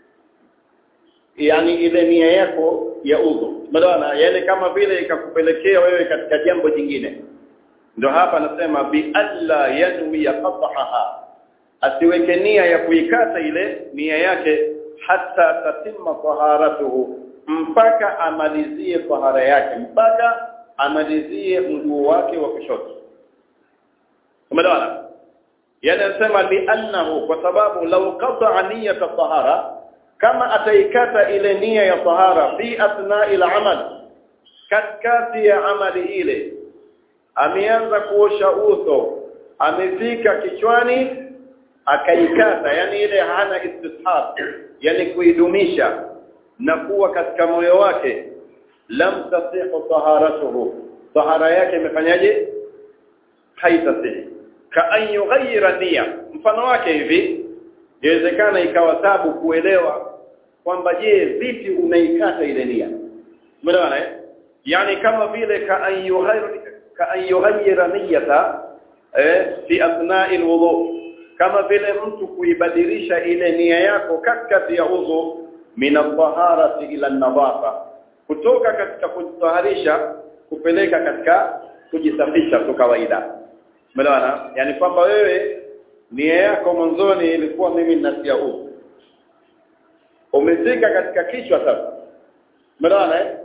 yani ile nia yako ya udhu maana yale kama vile ikakupelekea wewe katika jambo jingine ndio hapa anasema bi alla yanwi qat'aha asiweke nia ya kuikata ile nia yake hata tatimma taharatuhu mpaka amalizie tahara yake mpaka amalizie mguu wake wa kushoto umeelewana yani anasema li'annahu kwa sababu law qata'a niyyata tahara kama ataikata ile nia ya tahara fi athna'il amal katikati ya amali ile ameanza kuosha uso amefika kichwani akaikata yani ile hana istishab yani kuidumisha na kuwa katika moyo wake lam tasihu taharatuhu tahara yake imefanyaje haitasihi ka an yughayyira nia mfano wake hivi inawezekana ikawa tabu kuelewa kwamba je vipi unaikata ile nia umeelewana eh yani kama vile ka an yughayyira ka an yughayyira niyata eh fi athna'il wudu kama vile mtu kuibadilisha ile nia yako katikati ya udhu min at-taharati ila an-nadhafa kutoka katika kujitaharisha kupeleka katika kujisafisha tu kawaida umeelewana yani kwamba wewe nia yako mwanzoni ilikuwa mimi ninasia udhu umefika katika kichwa sasa umeelewana eh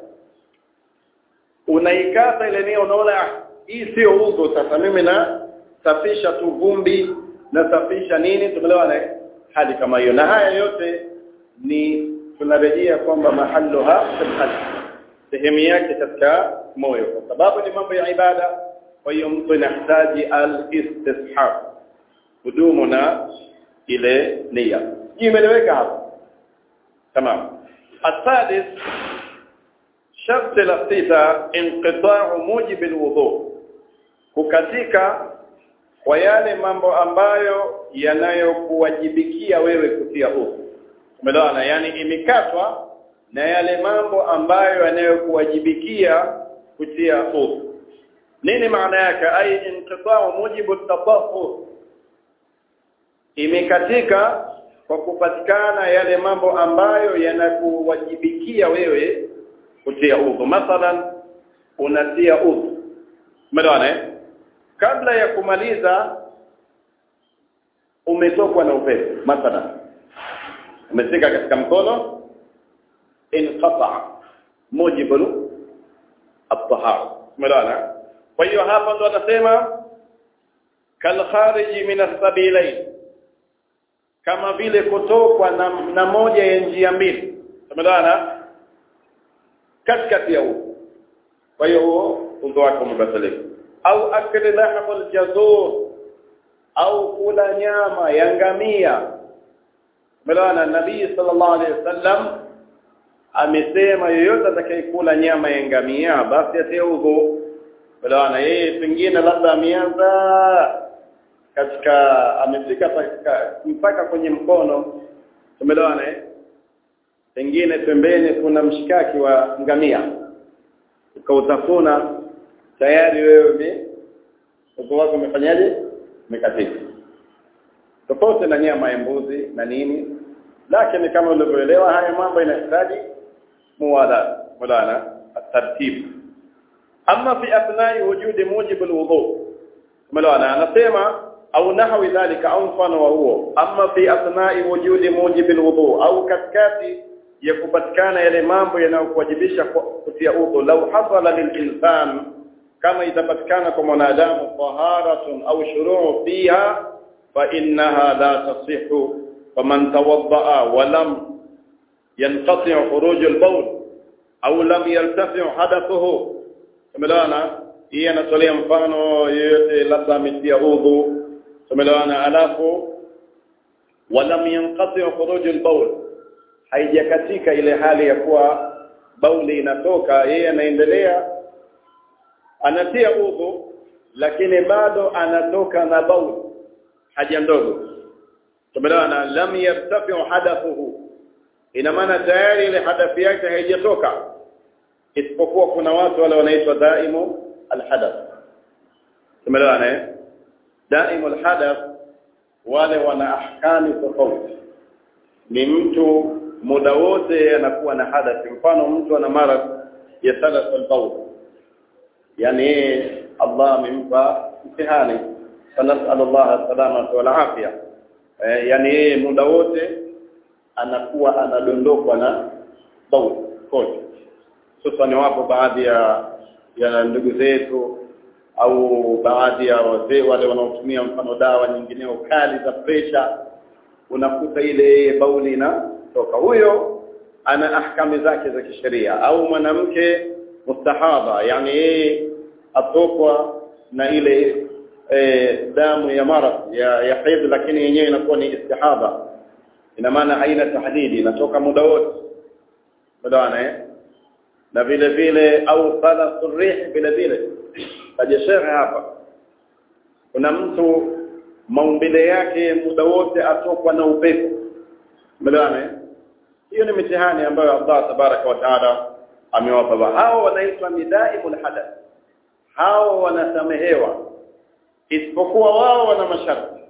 unaikata ile nia unaona hii sio udhu sasa mimi na safisha tu vumbi nasafisha nini tumeelewana hali kama hiyo na haya yote ni tunarejea kwamba mahalluha fil sehemu yake katika moyo kwa sababu ni mambo ya ibada kwa hiyo mtu inahitaji al-istishab hudumu na ile nia imeeleweka hapo tamam الثالث شرط الافتتاء انقطاع موجب الوضوء kukatika kwa yale mambo ambayo yanayokuwajibikia wewe kutia udhu umeelewana yani imekatwa na yale mambo ambayo yanayokuwajibikia kutia udhu nini maana yake ai inqita'u mujibu at-tatahhur imekatika kwa kupatikana yale mambo ambayo yanakuwajibikia wewe kutia udhu mathalan unatia udhu umeelewana eh kabla ya kumaliza umetokwa na upepo mathalan umefika katika mkono inqata mujibu at-tahara umeelewana kwa hiyo hapa ndo anasema kal khariji min as-sabilain kama vile kutokwa na, na moja ya njia mbili umeelewana katikati ya huo kwa hiyo huo udhu wako umebatilika au akli lahmul jazur au kula nyama ya ngamia umeelewana nabii sallallahu alaihi wasallam amesema yoyote atakayekula nyama ya ngamia basi atie udhu umeelewana yeye pengine labda ameanza katika amefika mpaka kwenye mkono umeelewana eh pengine pembeni kuna mshikaki wa ngamia ukautafuna tayari wewe uko wako umefanyaje umekatika tofauti na nyama ya mbuzi na nini lakini kama ulivyoelewa haya mambo inahitaji muwala mulana tartib amma fi athnai wujudi mujib alwudu mulana anasema au nahwi dhalika au mfano wa huo amma fi athnai wujudi mujib alwudu au katikati ya kupatikana yale mambo yanayokuwajibisha kutia udhu lau hasala lilinsan kama itapatikana kwa mwanadamu taharatun au shuruu fiha fa innaha la tasihhu faman tawaddaa wa lam yanqati khuruj al-bawl au lam yartafi hadathuhu tumeelewana hii anatolea mfano yeyote labda ametia udhu tumeelewana alafu wa lam yanqati khuruj al-bawl haijakatika ile hali ya kuwa bauli inatoka yeye anaendelea anatia udhu lakini bado anatoka na bauli haja ndogo tumeelewana lam yartafi hadathuhu ina maana tayari ile hadathi yake haijatoka isipokuwa kuna watu wale wanaitwa daimu alhadath tumeelewana eh daimu alhadath wale wana ahkami tofauti ni mtu muda wote anakuwa na hadathi mfano mtu ana mara ya thalath al-bawl yani Allah amempa mtihani فنسأل الله السلامة والعافية eh, yani yeye muda wote anakuwa anadondokwa na bauli kote sasa ni wapo baadhi ya ya ndugu zetu au baadhi ya wazee wale wanaotumia mfano dawa nyingineo kali za presha unakuta ile bauli inatoka huyo ana ahkami zake za kisheria au mwanamke mustahadha yani yeye atokwa na ile e, damu ya maradh ya, ya haidh lakini yenyewe inakuwa ni istihadha ina maana haina tahdidi inatoka muda wote muda eh na vile vile au qala surih vile vile kaja shekhe hapa kuna mtu maumbile yake muda wote atokwa na upepo umeelewana hiyo ni mitihani ambayo Allah tabaraka wa taala amewapa hao wanaitwa midaimul hadath hao wanasamehewa isipokuwa wao wana masharti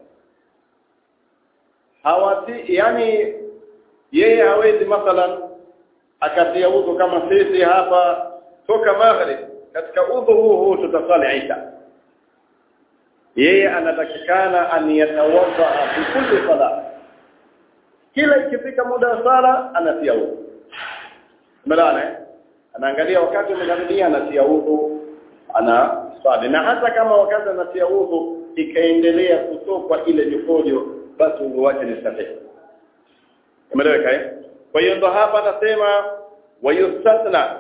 hawati yani yeye hawezi mathalan akatia udhu kama sisi hapa toka maghrib katika udhu huu huu tutasali isha yeye anatakikana an yatawadda fi kulli salat kila ikifika muda wa sala anatia udhu umeelewana anaangalia wakati umekaribia anatia udhu ana swali na hata kama wakati anatia udhu ikaendelea kutokwa ile mikojo basi udhu wake ni sahihi umeeleweka eh kwa hiyo ndo hapa anasema wayustatna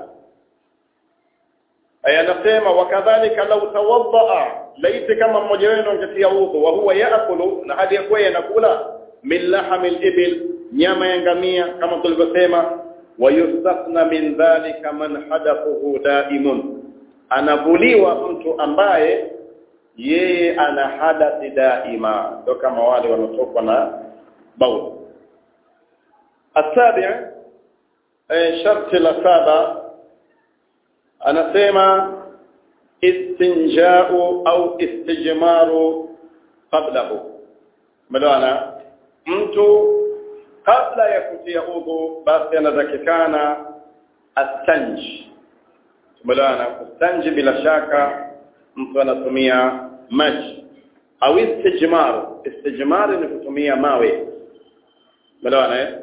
aya anasema wakadhalika law tawaddaa laiti kama mmoja wenu angetia udhu wa huwa yaakulu na hadi yakuwa yanakula min lahamil ibil nyama ya ngamia kama tulivyosema wayustatna min dhalika man hadathuhu daimun anavuliwa mtu ambaye yeye ana hadathi daima ndio kama wale wanaotokwa na bauli السابع شرط السابع anasema istinjau au istijmaru qablahu umeelewana mtu kabla ya kutia udhu basi anatakikana astanji umeelewana kustanji bila shaka mtu anatumia maji au istijmaru istijmaru ni kutumia mawe umeelewana eh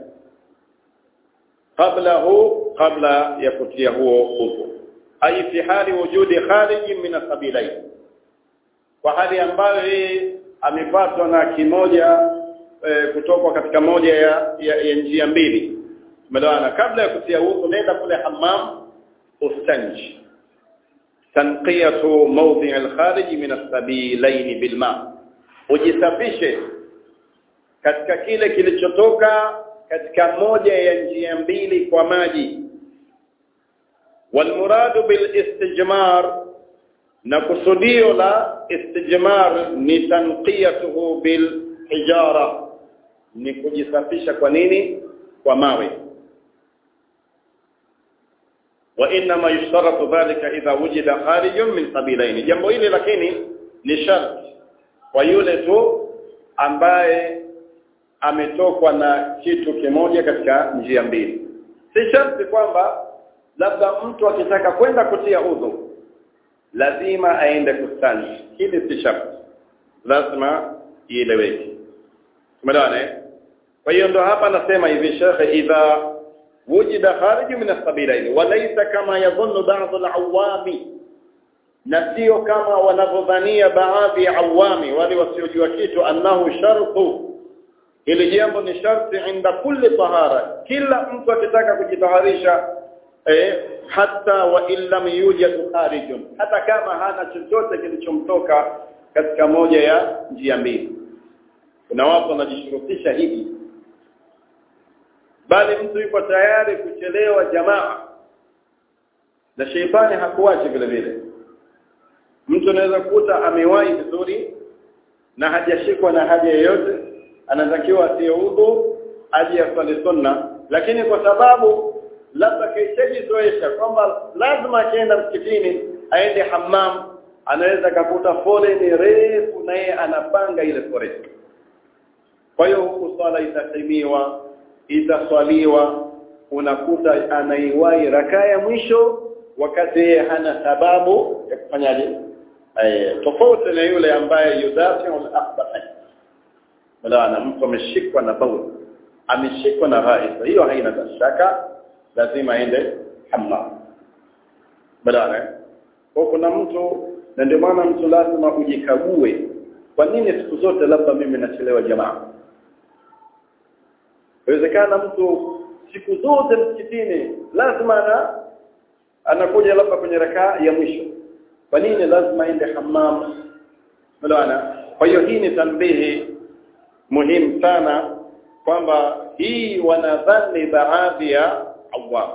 qablahu qabla ya kutia huo udhu ay fi hali wujudi khariji min asabilain kwa hali ambayo yeye amepatwa na kimoja e, kutoka katika moja ya, ya, ya njia mbili umeelewana kabla ya kutia udhu nenda kule hammam ustanji tanqiyatu mawdi' al-kharij min as-sabilain bilma ujisafishe katika kile kilichotoka katika moja ya njia mbili kwa maji walmuradu bil istijmar na kusudio la istijmar ni tanqiyatuhu bil hijara ni kujisafisha kwa nini kwa mawe wa inma yushtaratu dhalika idha wujida kharijun min sabilaini jambo hili lakini ni sharti kwa yule tu ambaye ametokwa na kitu kimoja katika njia mbili si sharti kwamba labda mtu akitaka kwenda kutia udhu lazima aende kustanji hili si sharti lazima ieleweke tumeelewana kwa hiyo ndo hapa nasema hivi shekhe idha wujida kharij min as-sabilaini walaysa kama yadhunnu ba'd al-awami na sio kama wanavyodhania baadhi ya awami wale wasiojua kitu annahu shartu hili jambo ni sharti inda kulli tahara kila mtu akitaka kujitaharisha eh, hata wa illam yujad kharijun hata kama hana chochote kilichomtoka katika moja ya njia mbili kuna watu wanajishurutisha hivi bali mtu yuko tayari kuchelewa jamaa na sheitani hakuachi vile vile mtu anaweza kukuta amewahi vizuri na hajashikwa na haja yoyote anatakiwa atie udhu aje aswali sunna lakini kwa sababu labda kaishajizoesha kwamba lazima akienda msikitini aende hammam anaweza kakuta foleni refu na yeye anapanga ile foleni kwa hiyo huku swala itatimiwa itaswaliwa unakuta anaiwahi rakaa ya mwisho wakati yeye hana sababu ya kufanyaje eh tofauti na yule ambaye yudafi al-akbar Unaona mtu ameshikwa na baul ameshikwa na ghaisa hiyo haina shaka lazima aende hammam badala kwa kuna mtu na ndio maana mtu lazima ujikague kwa nini siku zote labda mimi nachelewa jamaa inawezekana mtu siku zote msikitini lazima ana anakuja labda kwenye rakaa ya mwisho kwa nini lazima aende hammam unaona kwa hiyo hii ni tanbihi muhimu sana kwamba hii wanadhani baadhi ya awam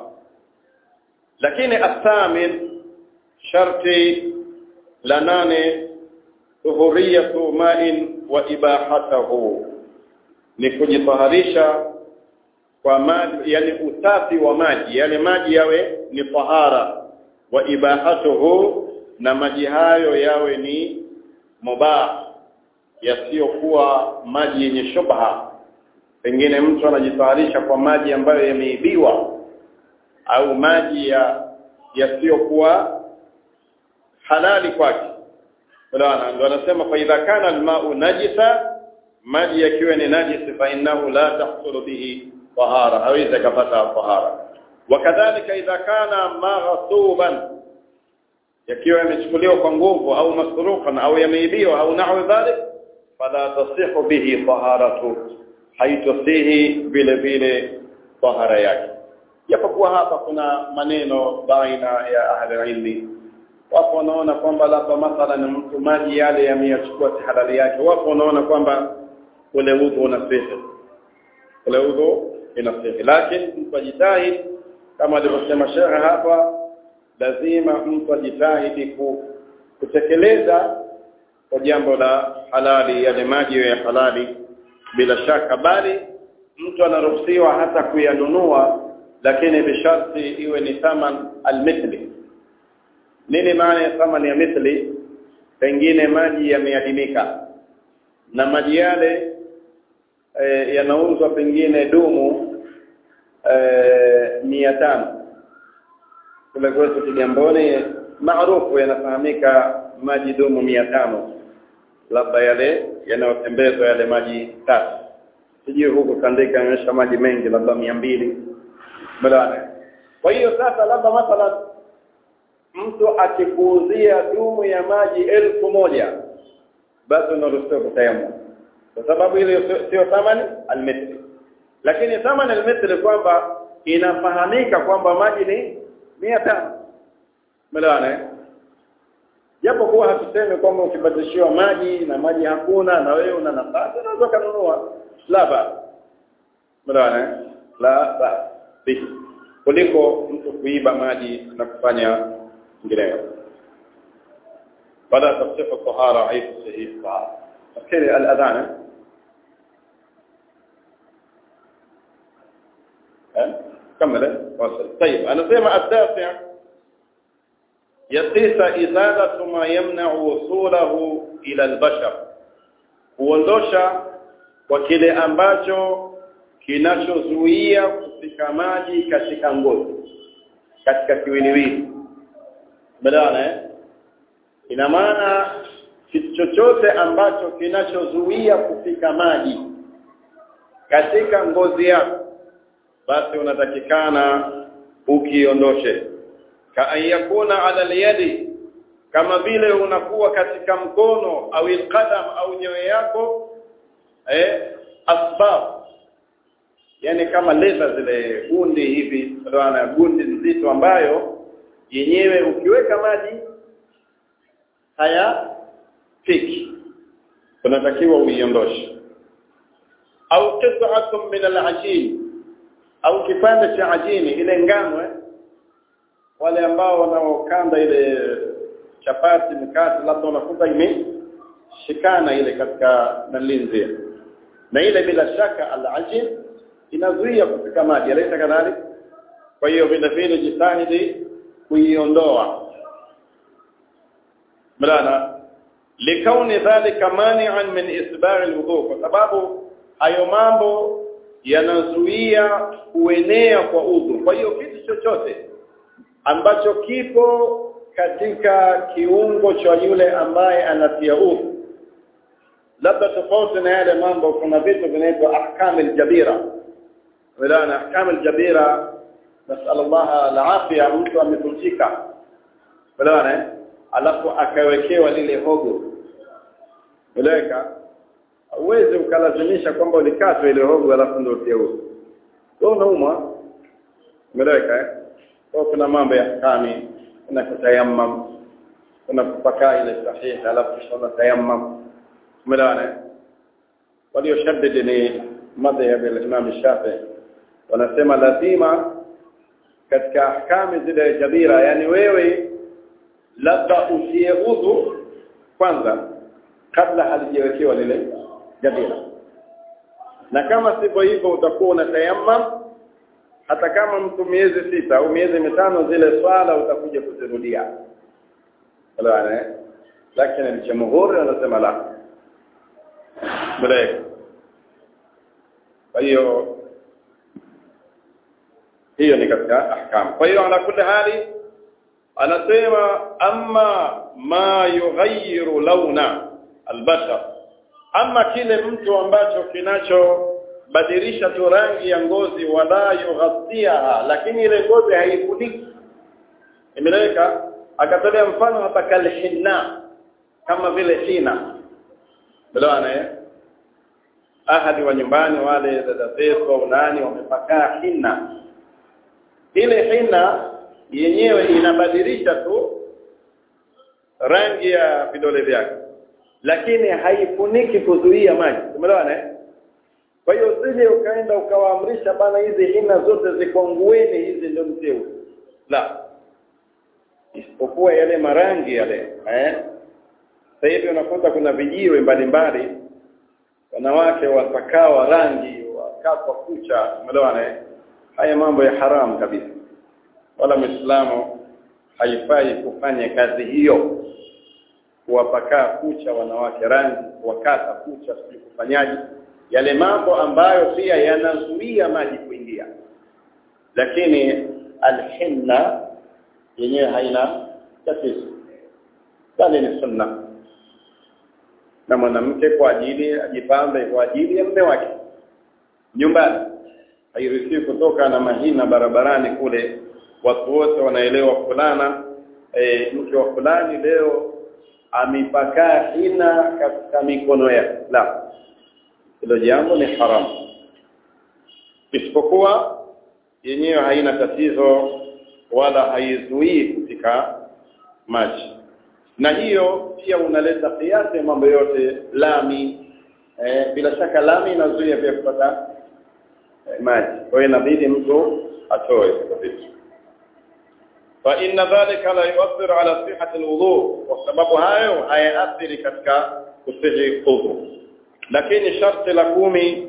lakini athamin sharti la nane dhuhuriyatu ma'in wa ibahatahu ni kujitaharisha kwa maji yani usafi wa maji yale maji yawe ni tahara wa ibahatuhu na maji hayo yawe ni mubah yasiyokuwa maji yenye shubha pengine mtu anajitayarisha kwa maji ambayo yameibiwa au maji ya yasiyokuwa halali kwake Unaona ndio anasema fa idha kana alma'u najisa maji yakiwa ni najisi fa innahu la tahsulu bihi tahara hawezi kupata tahara wakadhalika idha kana maghsuban yakiwa yamechukuliwa kwa nguvu au masruqan au yameibiwa au nahwa dhalik fala tasihu bihi taharatu haitosihi vile vile tahara yake japokuwa hapa kuna maneno baina ya ahli ilmi wapo wanaona kwamba labda mathalan mtu maji yale yameyachukua si halali yake wapo wanaona kwamba ule udhu unasihi ule udhu inasihi lakini mtu ajitahidi kama alivyosema shekhe hapa lazima mtu ajitahidi kutekeleza kwa jambo la halali yale maji ya halali bila shaka bali mtu anaruhusiwa hata kuyanunua lakini bisharti iwe ni thaman almithli nini maana ya thamani ya mithli pengine maji yameadimika na maji yale e, yanauzwa pengine dumu e, mia tano kule kwetu Kigamboni maarufu yanafahamika maji dumu mia tano labda yale yanayotembezwa yale maji tatu sijui huko kandika yanaonyesha maji mengi labda mia mbili badala kwa hiyo sasa labda mathalan mtu akikuuzia dumu ya maji elfu moja basi unaruhusiwa kutayamu kwa sababu ile sio thamani almithli lakini thamani almithli kwamba inafahamika kwamba maji ni mia tano melewana japo kuwa hatusemi kwamba ukibadilishiwa maji na maji hakuna na wewe una nafasi unaweza kununua la ba melewana la ba bihi kuliko mtu kuiba maji na kufanya ngineyo baada tafsifu tahara aifu sahihi tahara nafikiri al-adhan كمل واصل طيب انا زي ما التاسع يقيس ازاله ما يمنع وصوله الى البشر kuondosha kwa kile ambacho kinachozuia kufika maji katika ngozi katika kiwiliwili badala eh ina maana kitu chochote ambacho kinachozuia kufika maji katika ngozi yako basi unatakikana ukiondoshe ka ayakuna ala aliyadi kama vile unakuwa katika mkono au alqadam au nyewe yako eh asbab yani kama leza zile gundi hivi ndio gundi nzito ambayo yenyewe ukiweka maji haya fiki unatakiwa uiondoshe au qit'atun min al-ajin au kipande cha ajini ile ngano eh? wale ambao wanaokanda ile chapati mkate labda unakuta imeshikana ile katika nalinzi na ile bila shaka al-ajin inazuia kufika maji alaita kadhalik kwa hiyo vile vile jitahidi kuiondoa mlana likauni dhalika mani'an min isbaghi alwudu kwa sababu hayo mambo yanazuia kuenea kwa udhu kwa hiyo kitu chochote ambacho kipo katika kiungo cha yule ambaye anatia udhu labda tofauti na yale mambo kuna vitu vinaitwa ahkamul jabira wala ahkamul jabira nasallallahu alafia mtu amefunjika wala alafu akawekewa lile hogo Eleweka? Uweze ukalazimisha kwamba ulikatwa ile hogo alafu ndio uteuze. Wewe unaumwa. Eleweka eh? Kwa kuna mambo ya kami, kuna kutayammam, kuna kupaka ile sahihi alafu kisha unatayammam. Umeelewana? Walioshaddid ni madhhab ya Imam Shafi'i. Wanasema lazima katika ahkami zile jabira, yani wewe labda usie udhu kwanza kabla halijawekewa lile jabira na kama sivyo hivyo utakuwa unatayammam hata kama mtu miezi sita au miezi mitano zile swala utakuja kuzirudia wala lakini jamhuri anasema la mlaik kwa hiyo hiyo ni katika ahkam kwa hiyo ala kulli hali anasema amma ma yughayyiru launa albashar ama kile mtu ambacho kinachobadilisha tu rangi ya ngozi wala yughatiha lakini ile ngozi haifuniki imeleka akatolea mfano hapa kalhinna kama vile hina bwana eh ahadi wa nyumbani wale dada zetu au nani wamepakaa hina ile hina yenyewe inabadilisha tu rangi ya vidole vyake lakini haifuniki kuzuia maji umeelewana eh kwa hiyo usije ukaenda ukawaamrisha bana hizi hina zote zikongueni hizi ndio mteu la isipokuwa yale marangi yale eh sasa hivi unakuta kuna vijiwe mbalimbali wanawake wapakao rangi wakatwa kucha umeelewana eh haya mambo ya haramu kabisa wala muislamu haifai kufanya kazi hiyo kuwapakaa kucha wanawake rangi kuwakata kucha sijui kufanyaji yale mambo ambayo pia yanazuia maji kuingia lakini alhinna yenyewe haina tatizo bali ni sunna na mwanamke kwa ajili ajipambe kwa ajili ya mume wake nyumbani hairuhusiwi kutoka na mahina barabarani kule watu wote wanaelewa fulana e, mke wa fulani leo amepakaa hina katika mikono yake la hilo jambo ni haramu isipokuwa yenyewe haina tatizo wala haizuii kufika maji na hiyo pia unaleta kiasi mambo yote lami eh, bila shaka lami inazuia pia kupata eh, maji kwa hiyo inabidi mtu atoe vitu fa inna dhalika la yu'athiru ala sihhati alwudu kwa sababu hayo hayaathiri katika kusihi udhu lakini sharti la kumi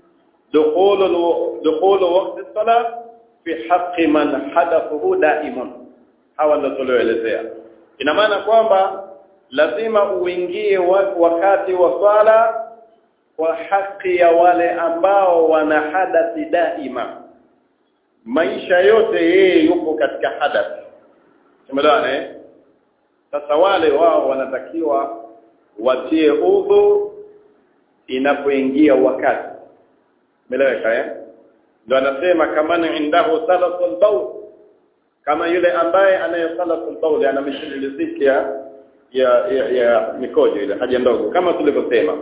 dukhulu dukhulu waqti salat fi haqqi man hadathuhu daimun hawa ndio tulioelezea ina maana kwamba lazima uingie wakati wa swala kwa haki ya wale ambao wana hadathi daima maisha yote yeye yupo katika hadath tumeelewana eh sasa wale wao wanatakiwa watie udhu inapoingia wakati umeeleweka eh ndio anasema kama ni indahu salatul bawl kama yule ambaye anayesalatul bawl ana mishiliziki ya ya, ya, ya mikojo ile haja ndogo kama tulivyosema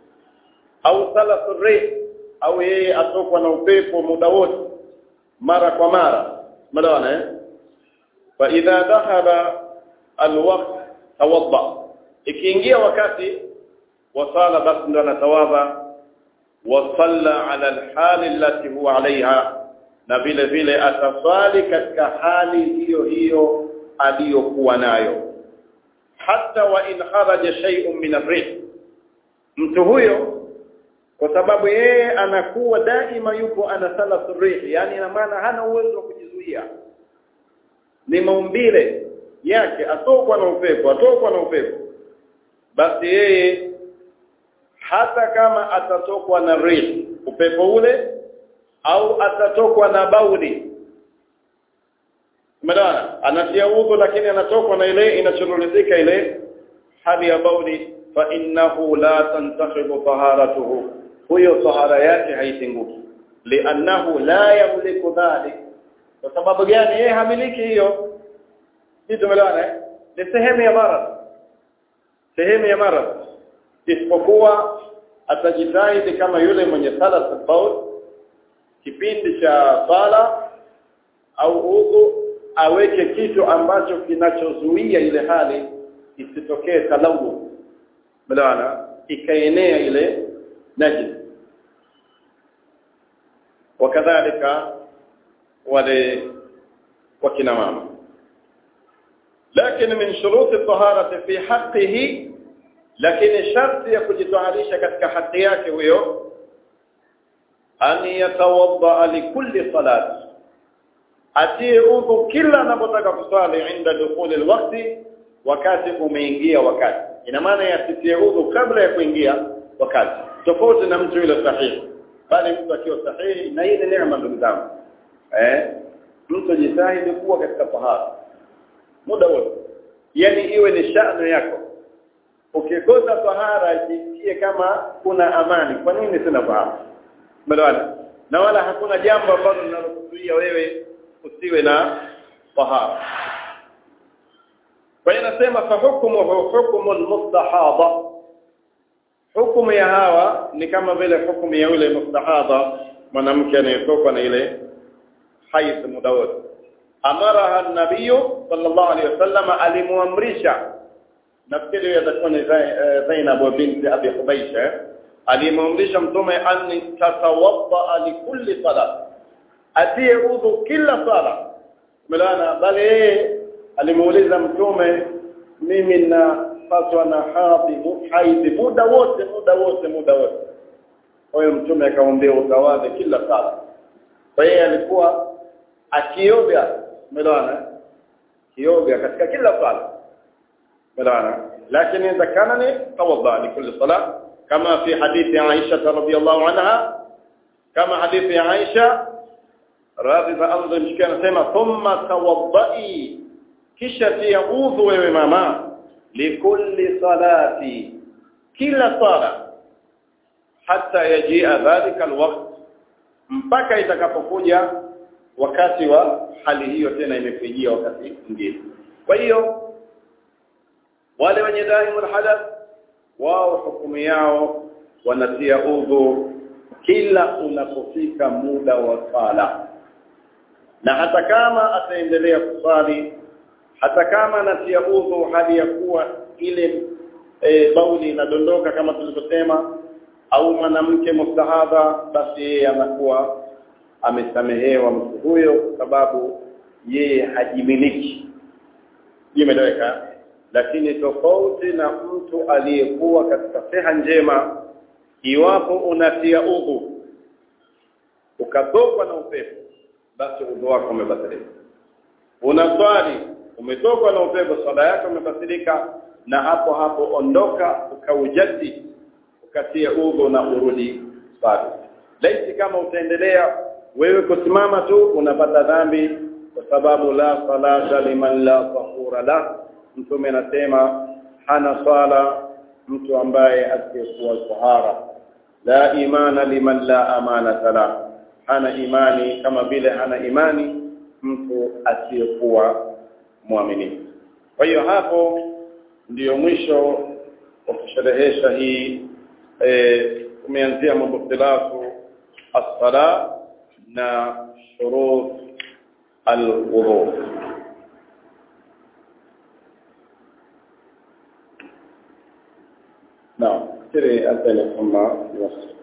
au salatul rih au yeye atokwa na upepo muda wote mara kwa mara umeelewana eh fa idha dhahaba alwaqt tawadda ikiingia wakati wa sala basi ndo anatawadha wa salla ala alhali allati huwa alaiha na vile vile ataswali katika hali hiyo hiyo aliyokuwa nayo hata wa in kharaja shay'un min ar-rih mtu huyo kwa sababu yeye anakuwa daima yupo ana salatu rih yani ina maana hana uwezo wa kujizuia ni maumbile yake atokwa na upepo atokwa na upepo basi yeye hata kama atatokwa na rih upepo ule au atatokwa na bauli Umeona? Anatia udhu lakini anatokwa na ile inachorulizika ile hali ya bauli fa innahu la tantakhibu taharatuhu huyo tahara yake haitenguki li'annahu la yamliku dhalik kwa sababu gani yeye hamiliki hiyo hii tumeelewana ni sehemu ya maradhi sehemu ya maradhi isipokuwa atajitahidi kama yule mwenye sala baul kipindi cha sala au udhu aweke kitu ambacho kinachozuia ile hali isitokee talawu melewana ikaenea ile najis wakadhalika wale wakina mama lakini min shuruti taharati fi haqqihi lakini sharti ya kujitaharisha katika haki yake huyo an yatawadda likulli salati atie udhu kila anapotaka kusali inda dukhuli alwaqti wakati umeingia wakati ina maana yasitie udhu kabla ya kuingia wakati tofauti na mtu yule sahihi bali mtu akiwa sahihi na hii ni neema ndugu zangu eh mtu jitahidi kuwa katika tahara muda wote yani iwe ni shano yako ukikosa tahara jisikie kama kuna amani kwa nini sina tahara umeelewana na wala hakuna jambo ambalo linalokuzuia wewe usiwe na tahara kwa hiyo nasema fa hukmuhu hukmu almustahada hukumu ya hawa ni kama vile hukumu ya yule mustahada mwanamke anayetoka na ile haidh muda wote amaraha an-nabiy sallallahu alayhi wasallam alimuamrisha nafikiri yatakuwa ni Zainab binti Abi Hubaisha alimuamrisha mtume an tatawadda li kulli salat atie udhu kila sala melana bali yeye alimuuliza mtume mimi na fatwa na hadhi haidhi muda wote muda wote muda wote kwa hiyo mtume akamwambia utawadhe kila sala kwa hiyo alikuwa akioga melana kioga katika kila sala melana lakini idha kana ni tawadda li kulli salat kama fi hadithi Aisha radhiyallahu anha kama hadithi ya Aisha radhi za Allah mshikia anasema thumma tawaddai kisha tia udhu wewe mama likulli salati kila sala hata yajia dhalika alwaqt mpaka itakapokuja wakati wa hali hiyo tena imekujia wakati mwingine kwa hiyo wale wenye daimul hadath wao hukumu yao wanatia udhu kila unapofika muda wa sala na hata kama ataendelea kusali hata kama anatia udhu hali ya kuwa ile e, bauli inadondoka kama tulivyosema au mwanamke mustahadha basi yeye anakuwa amesamehewa mtu huyo kwa sababu yeye hajimiliki imeeleweka lakini tofauti na mtu aliyekuwa katika siha njema iwapo unatia udhu ukatokwa na upepo basi udhu wako umebatilika unaswali umetokwa na upepo swala yako imebatilika na hapo hapo ondoka ukaujadi ukatia udhu na urudi swali laiti kama utaendelea wewe kusimama tu unapata dhambi kwa sababu la salata liman la tahura la mtume anasema hana swala mtu ambaye asiyekuwa tahara la imana liman la amana la hana imani kama vile hana imani mtu asiyekuwa muaminifu kwa hiyo hapo ndiyo mwisho wa kusherehesha hii eh umeanzia mubtilafu as-sala na shurut al-wudu نعم تري أنت ثم يوصل